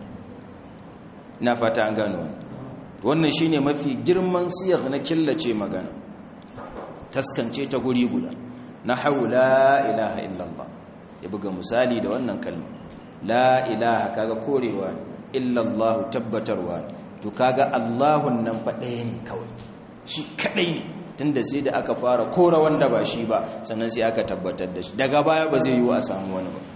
na fata an gano wannan shine mafi girman siyar na killace magana taskance ta guri guda na haula ilaha illallah ya buga misali da wannan kalma la ilaha kaga korewa ne illallahu tabbatarwa to kaga Allahun nan fa ɗaya ne kawai shi kadai ne tunda sai da aka fara kora wanda ba shi ba sannan sai aka tabbatar da shi daga baya ba zai yi wa a samu wani ba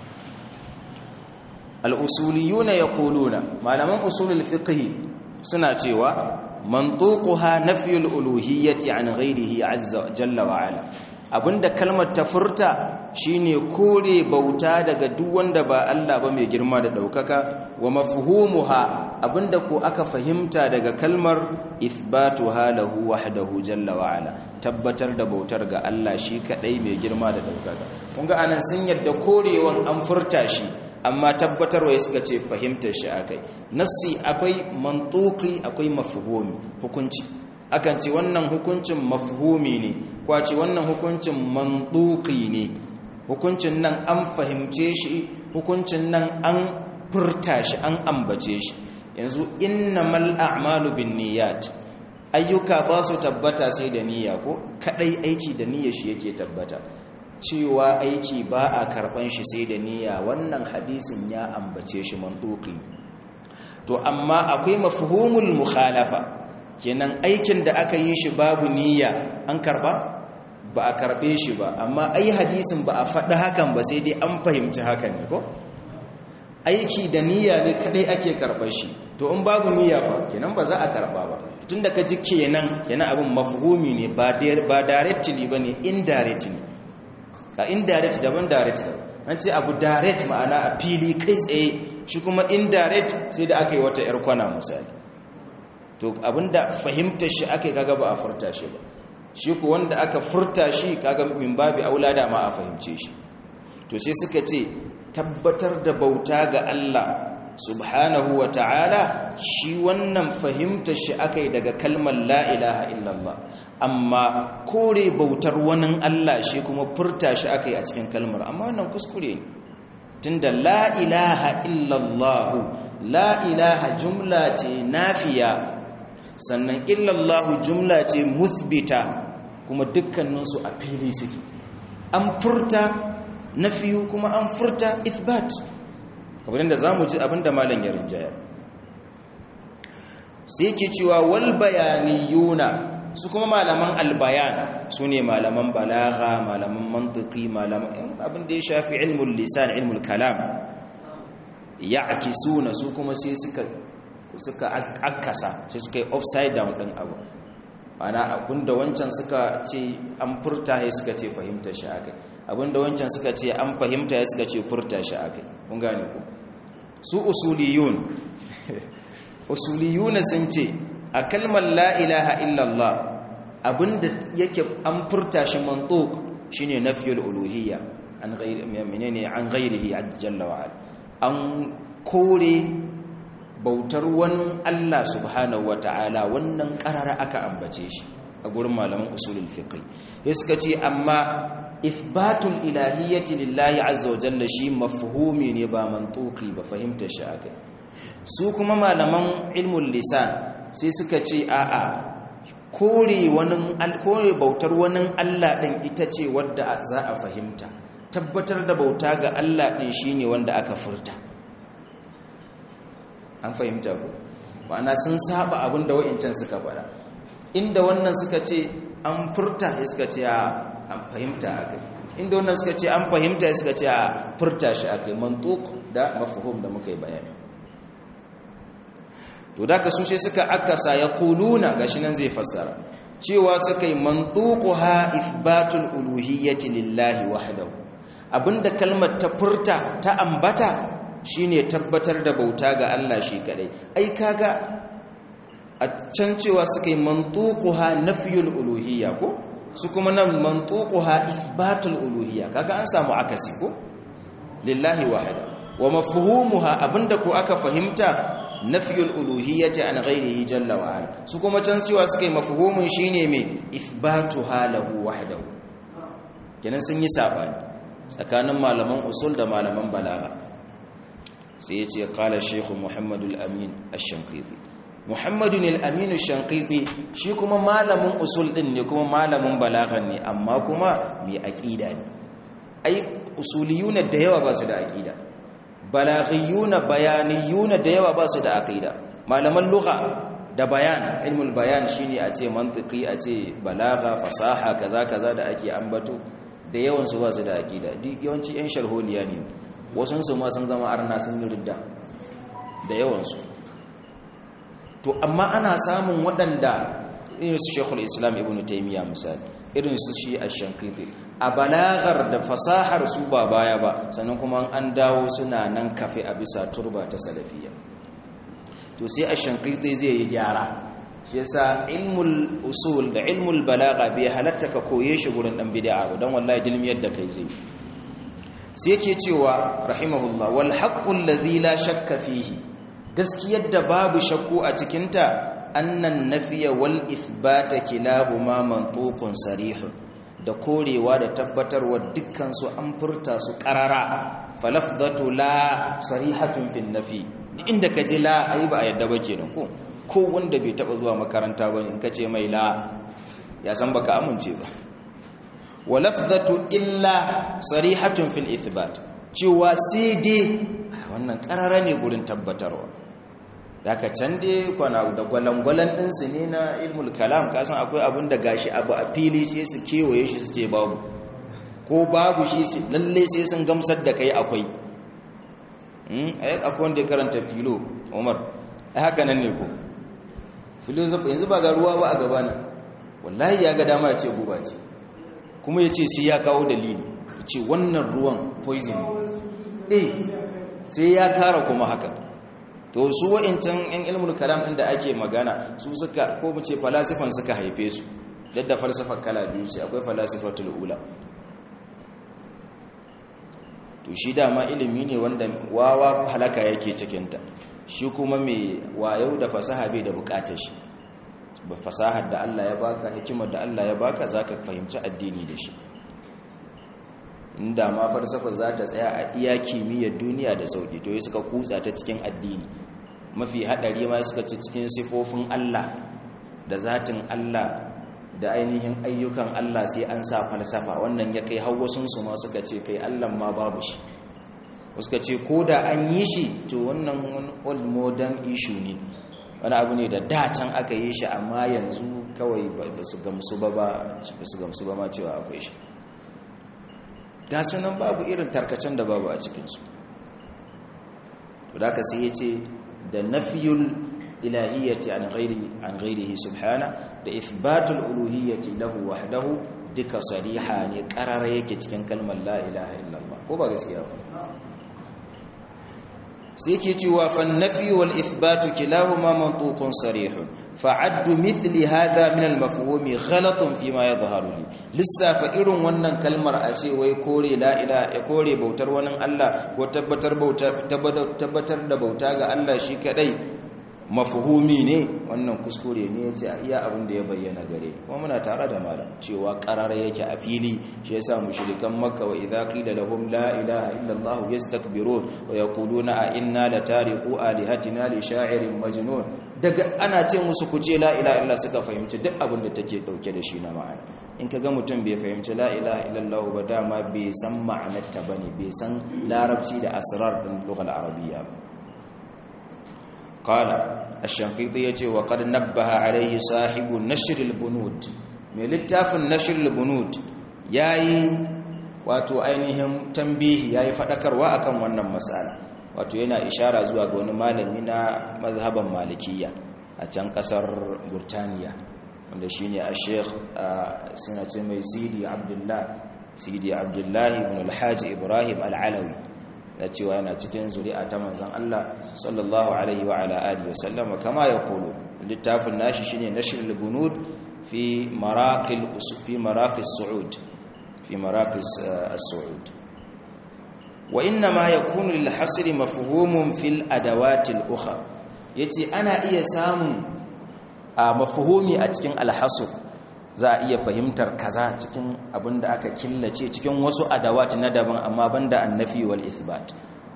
al-usuliyuna yaquluna malaman usulul fiqh suna cewa mantuquha nafyul uluhiyyati an ghayrihi azza jalla wa ala abinda kalmar ta furta shine kore bauta daga duk wanda ba Allah ba mai girma da daukaka wa mafhumuha abinda ko aka fahimta daga kalmar ithbatuha lahu wahdahu jalla wa ala tabbatar da bautar ga Allah shi kadai mai girma da daukaka kun ga anan sun yadda korewan an furta shi amma tabbatarwa ya suka ce fahimtar shi akai nassi akwai mantuki akwai mafhumi hukunci akan ce wannan hukuncin mafhumi ne kwa ce wannan hukuncin mantuki ne hukuncin nan an fahimce shi hukuncin nan an furta shi an ambace shi yanzu innamal a'malu binniyat ayyuka ba su tabbata sai da niyya ko kadai aiki da niyyar shi yake tabbata cewa aiki ba a karban shi sai da niyya wannan hadisin ya ambace shi mantuki to amma akwai mafhumul mukhalafa kenan aikin da aka yi shi babu niyya an karba ba a karbe shi ba amma ai hadisin ba a faɗi hakan ba sai dai an fahimci hakan ne ko aiki da niyya ne kadai ake karɓar shi to in babu niyya fa kenan ba za a karɓa ba tun da ka ji kenan kenan abin mafhumi ne ba directly ba ne indirectly a indirect daban direct an ce abu direct ma'ana a fili kai tsaye shi kuma indirect sai da aka yi wata 'yar kwana misali to abinda fahimtar shi aka yi kaga ba a furta shi ba shi ku wanda aka furta shi kaga min babi aula da ma a fahimce shi to sai suka ce tabbatar da bauta ga Allah subhanahu wa ta'ala shi wannan fahimtar shi aka yi daga kalmar la ilaha illallah amma kore bautar wani Allah shi kuma furta shi aka yi a cikin kalmar amma wannan kuskure ne tunda la ilaha illallah la ilaha jumla ce nafiya sannan illallahu jumla ce muthbita kuma dukkaninsu a fili suke an furta nafiyu kuma an furta ithbat kamar yadda za mu ji abinda malam ya rinjaya sai ke cewa wal bayaniyuna su kuma malaman albayan su ne malaman balaga malaman mantiki malaman abinda ya shafi ilmul lisan ilmul kalam ya akisuna su kuma sai suka suka akasa sai suka yi upside down din abu ana abinda wancan suka ce an furta ya suka ce fahimta shi akai abinda wancan suka ce an fahimta ya suka ce furta shi akai kun gane ku su usuliyun usuliyuna sun ce a kalmar la ilaha illallah abinda yake an furta shi mantuq shine nafyul uluhiyya an ghairi menene an ghairihi jalla wa an kore bautar wani Allah subhanahu wata'ala wannan karara aka ambace shi a gurin malaman usulul fiqh ya suka ce amma ithbatul ilahiyyati lillahi azza wa jalla shi mafhumi ne ba mantuqi ba fahimtar shi akai su kuma malaman ilmul lisan sai suka ce a'a kore wani kore bautar wani Allah din ita ce wadda za a fahimta tabbatar da bauta ga Allah din shine wanda aka furta an fahimta ku ma'ana sun saba abin da wa'incan suka fara inda wannan suka ce an furta ya suka ce an fahimta akai inda wannan suka ce an fahimta ya suka ce a furta shi akai mantuk da mafhum da muka yi bayani to da ka sushe suka akasa ya kuluna gashi nan zai fassara cewa suka yi mantuquha ithbatul uluhiyyati lillahi wahdahu abinda kalmar ta furta ta ambata shine tabbatar da bauta ga Allah shi kadai ai kaga a can cewa suka yi mantuquha nafyul uluhiyya ko su kuma nan mantuquha ithbatul uluhiyya kaga an samu akasi ko lillahi wahda wa mafhumuha abinda ko aka fahimta nafyul uluhiyyati an ghairihi jalla wa ala su kuma can cewa suka yi mafhumin shine me ithbatuha lahu wahdahu kenan sun yi sabani tsakanin malaman usul da malaman balaga sai ya ce kala shekhu muhammadu al'amin al-shankiti muhammadu al'amin al-shankiti shi kuma malamin usul ɗin ne kuma malamin balagan ne amma kuma mai aƙida ne ai usuliyuna da yawa ba su da aƙida balagiyuna bayaniyuna da yawa ba su da aƙida malaman lugha da bayan ilmul bayan shine a ce mantiki a ce balaga fasaha kaza kaza da ake ambato da yawansu ba su da aƙida yawanci 'yan sharholiya ne wasunsu ma sun zama arna sun yi ridda da yawansu to amma ana samun waɗanda irin su shekul islam ibn taimiyya misali irin su shi a shankiti a balagar da fasahar su ba baya ba sannan kuma an dawo suna nan kafe a bisa turba ta salafiya to sai a shankiti zai yi gyara shi yasa ilmul usul da ilmul balaga bai halatta ka koye shi gurin dan bid'a ba dan wallahi dilmiyar da kai zai sai yake cewa rahimahullah wal haqqul ladhi la shakka fihi gaskiyar da babu shakku a cikin ta annan nafiya wal ithbata kilahuma mantuqun sarih da korewa da tabbatarwa dukkan su an furta su qarara falafdatu la sarihatun fin nafi inda ka ji la ai ba a yadda ba kenan ko ko wanda bai taba zuwa makaranta bane in kace mai la ya san baka amince ba wa lafzatu illa sarihatun fil ithbat cewa sai dai wannan karara ne gurin tabbatarwa daga can dai kwana da gwalangwalan ɗinsu ne na ilmul kalam kasan akwai abin da gashi abu a fili sai su kewaye shi su ce babu ko babu shi lalle sai sun gamsar da kai akwai akwai wanda ya karanta filo umar a haka nan ne ko filosofi yanzu ba ga ruwa ba a gabana wallahi ya ga dama ya ce guba ce kuma ya ce sai ya kawo dalili ya ce wannan ruwan poison eh sai ya kara kuma haka to su wa'incan yan ilmul kalam ɗin da ake magana su suka ko mu ce falasifan suka haife su yadda falsafar kala biyu ce akwai falasifatul ula to shi dama ilimi ne wanda wawa halaka yake cikinta shi kuma mai wayo da fasaha bai da bukatar shi ba fasahar da Allah ya baka hikimar da Allah ya baka zaka fahimci addini da shi inda ma falsafa za ta tsaya a iya kimiyyar duniya da sauki to suka kutsa ta cikin addini mafi hadari ma suka ci cikin sifofin Allah da zatin Allah da ainihin ayyukan Allah sai an sa falsafa wannan ya kai hawwasunsu ma suka ce kai Allah ma babu shi suka ce ko da an yi shi to wannan wani old modern issue ne wani abu ne da dacen aka yi shi amma yanzu kawai ba su gamsu ba ba su gamsu ba ma cewa akwai shi ga sunan babu irin tarkacen da babu a cikinsu to da ka sai ya ce da nafiyul ilahiyyati an ghairi an ghairihi subhana da ithbatul uluhiyyati lahu wahdahu duka sariha ne karara yake cikin kalmar la ilaha illallah ko ba gaskiya ba sai ke cewa fan nafi wal ithbatu kilahuma mantuqun sarihun fa'addu mithli hadha min al mafhumi ghalatun fi ma yadhharu li lissafa irin wannan kalmar a ce wai kore la ilaha ya kore bautar wani Allah ko tabbatar bauta tabbatar da bauta ga Allah shi kadai mafhumi ne wannan kuskure ne yace a iya abin da ya bayyana gare kuma muna tare da malam cewa qarara yake a fili shi yasa mushrikan makka wa idza qila lahum la ilaha illa allah yastakbirun wa yaquluna a inna latariqu alihatina li sha'irin majnun daga ana ce musu ku ce la ilaha illa suka fahimci duk abin da take dauke da shi na ma'ana in kaga mutum bai fahimci la ilaha illa allah ba dama bai san ma'anarta bane bai san larabci da asrar din lughal arabiyya ba قال الشنقيطي يجي وقد نبه عليه صاحب نشر البنود mai littafin nashir bunud yayi wato ainihin tambihi yayi fadakarwa akan wannan masala wato yana ishara zuwa ga wani malami na mazhaban malikiyya a can kasar burtaniya wanda shine a sheikh suna ce mai sidi abdullah sidi abdullahi ibn alhaji ibrahim al-alawi da cewa yana cikin zuri'a ta manzon Allah sallallahu alaihi wa ala alihi wasallam kama ya kulu littafin nashi shine nashr al-bunud fi maraqil fi maraqis su'ud fi maraqis as-su'ud wa inna ma yakunu lil hasri mafhumun fil adawat al-ukhra yace ana iya samun a mafhumi a cikin al-hasr za a iya fahimtar kaza cikin abin da aka killace cikin wasu adawati na daban amma banda annafi wal ithbat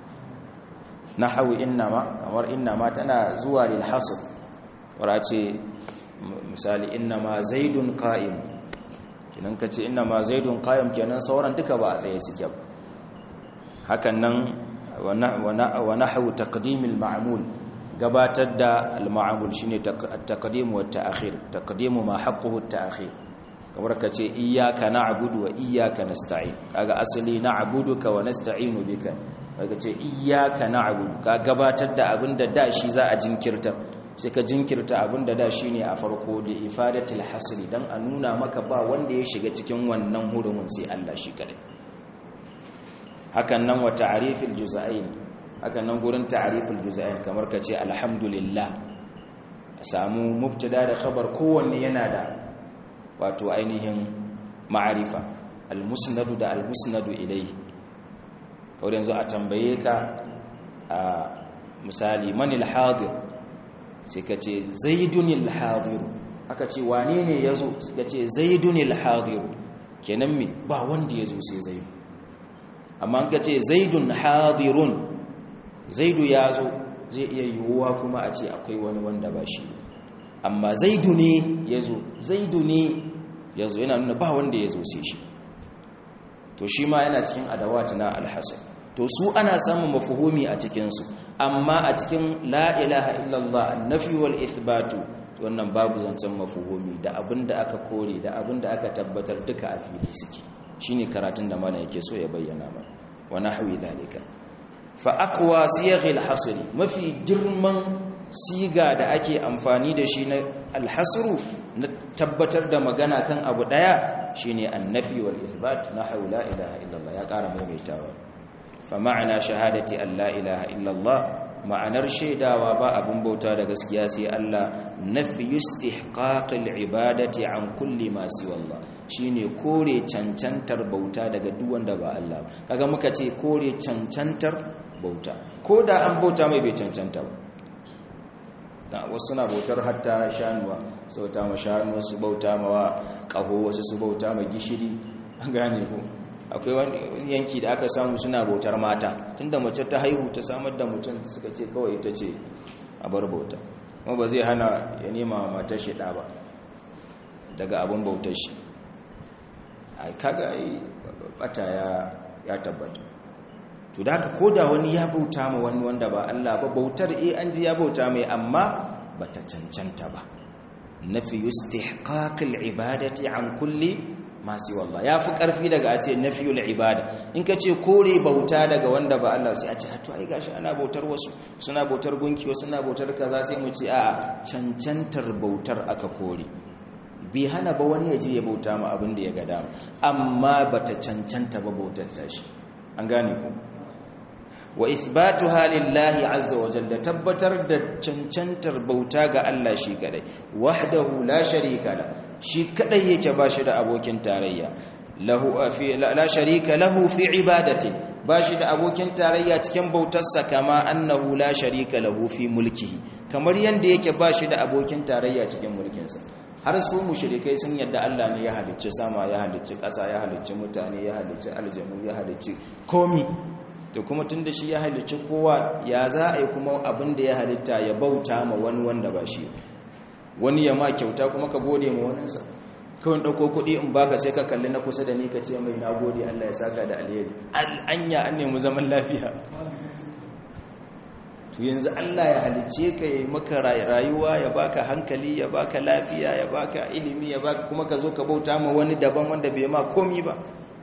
nahwu innama kamar innama tana zuwa lil hasr wara ce misali innama zaidun qa'im kinan kace innama zaidun qa'im kenan sauran duka ba a tsaye suke ba hakan nan wa nahwu taqdimil ma'mul gabatar da al-ma'amul shine at-taqdim wa at-ta'khir taqdimu ma haqquhu at-ta'khir kamar kace iyyaka na'budu wa iyyaka nasta'in kaga asali na'buduka wa nasta'inu bika kaga ce iyyaka na'budu ka gabatar da abinda da shi za a jinkirta sai ka jinkirta abinda da shine a farko da ifadatul hasri dan a nuna maka ba wanda ya shiga cikin wannan hurumin sai Allah shi kadai hakan nan wa ta'rifil juz'ain haka nan gurin ta'ariful juz'ain kamar ka ce alhamdulillah a samu mubtada da khabar kowanne yana da wato ainihin ma'arifa almusnadu da almusnadu ilayhi kawai yanzu a tambaye ka a misali manil hadir sai ka ce zaidunil hadir aka ce wane ne yazo suka ce zaidunil hadir kenan mi ba wanda yazo sai zaidu amma ka ce zaidun hadirun zaidu ya zo zai iya yiwuwa kuma a ce akwai wani wanda ba shi amma zaidu ne ya zo zaidu ne ya zo yana nuna ba wanda ya zo sai shi to shi ma yana cikin adawat na alhassan to su ana samun mafuhumi a cikinsu amma a cikin la ilaha illallah nafi wal ithbatu wannan babu zancen mafuhumi da abin da aka kore da abin da aka tabbatar duka a fili suke shine karatun da mana yake so ya bayyana mana wa nahwi dalika fa aqwa siyaghil hasr mafi girman siga da ake amfani da shi na alhasru na tabbatar da magana kan abu daya shine annafi wal ithbat nahwu la ilaha illallah ya ƙara maimaitawa fa ma'ana shahadati an la ilaha illallah ma'anar shaidawa ba abin bauta da gaskiya sai Allah nafi istihqaqil ibadati an kulli ma siwallah shine kore cancantar bauta daga duk wanda ba Allah kaga muka ce kore cancantar bauta ko da an bauta mai bai cancanta ba da wasu na bautar hatta shanuwa su bauta ma shanuwa su bauta ma kaho wasu su bauta ma gishiri an gane ko akwai wani yanki da aka samu suna bautar mata tunda mace ta haihu ta samar da mutum suka ce kawai ita ce a bar bauta kuma ba zai hana ya nema wa matar shi ba daga abin bautar shi a kaga yi bata ya tabbata to da haka koda wani ya bauta ma wani wanda ba Allah ba bautar eh an ji ya bauta mai amma bata cancanta ba nafi istihqaqil ibadati an kulli masu wallah ya fi ƙarfi daga a ce nafiyul ibada in ka ce kore bauta daga wanda ba Allah sai a ce hatu ai gashi ana bautar wasu suna bautar gunki wasu suna bautar kaza sai mu ce a cancantar bautar aka kore bai hana ba wani ya je ya bauta ma abin da ya ga dama amma bata cancanta ba bautar tashi an gane ku wa ithbatuha lillahi azza wa jalla tabbatar da cancantar bauta ga Allah shi kadai wahdahu la sharika la shi kadai yake bashi da abokin tarayya lahu fi la sharika lahu fi ibadati bashi da abokin tarayya cikin bautarsa kama annahu la sharika lahu fi mulkihi kamar yanda yake bashi da abokin tarayya cikin mulkinsa har su mushrikai sun yadda Allah ne ya halicci sama ya halicci ƙasa ya halicci mutane ya halicci aljanu ya halicci komi to kuma tun da shi ya halicci kowa ya za a yi kuma abin da ya halitta ya bauta ma wani wanda ba shi wani ya ma kyauta kuma ka gode ma waninsa kawai ɗauko kuɗi in baka sai ka kalli na kusa da ni ka ce mai na gode Allah ya saka da alheri anya an nemi zaman lafiya to yanzu Allah ya halicce ka yi maka rayuwa ya baka hankali ya baka lafiya ya baka ilimi ya baka kuma ka zo ka bauta ma wani daban wanda bai ma komi ba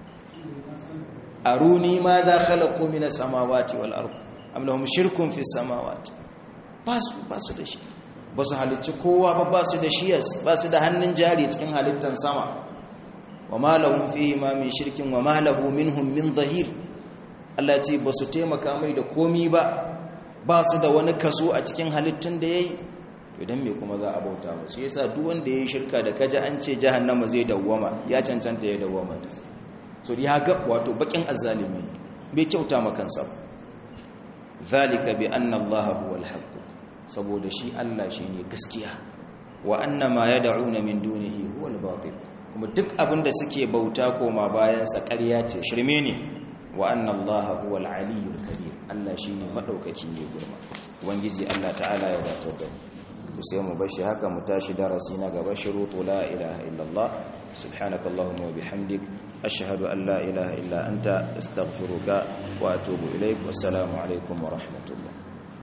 aruni ma za khalaqu min as-samawati wal ard am lahum shirkun fi as-samawati basu basu da shi basu halicci kowa ba basu da shiyas basu da hannun jari cikin halittan sama wama lahum fihi ma min shirkin wama lahu minhum min zahir Allah ce basu taimaka mai da komi ba basu da wani kaso a cikin halittun da yayi to dan me kuma za a bauta musu yasa duk wanda yayi shirka da kaji an ce jahannama zai dawwama ya cancanta ya dawwama so ya ga wato bakin azzalimi bai kyauta makansa zalika bi anna allaha huwal haqq saboda shi Allah shine gaskiya wa anna ma yad'una min dunihi huwal batil kuma duk abinda suke bauta koma bayan sa ƙarya ce shirme ne wa anna allaha huwal aliyyul kabir Allah shine madaukaki ne girma ubangiji Allah ta'ala ya dace da mu sai mu bashi haka mu tashi darasi na gaba shurutu la ilaha illallah subhanakallahumma wa bihamdik ashhadu an la ilaha illa anta astaghfiruka wa atubu ilaik wassalamu alaikum wa rahmatullah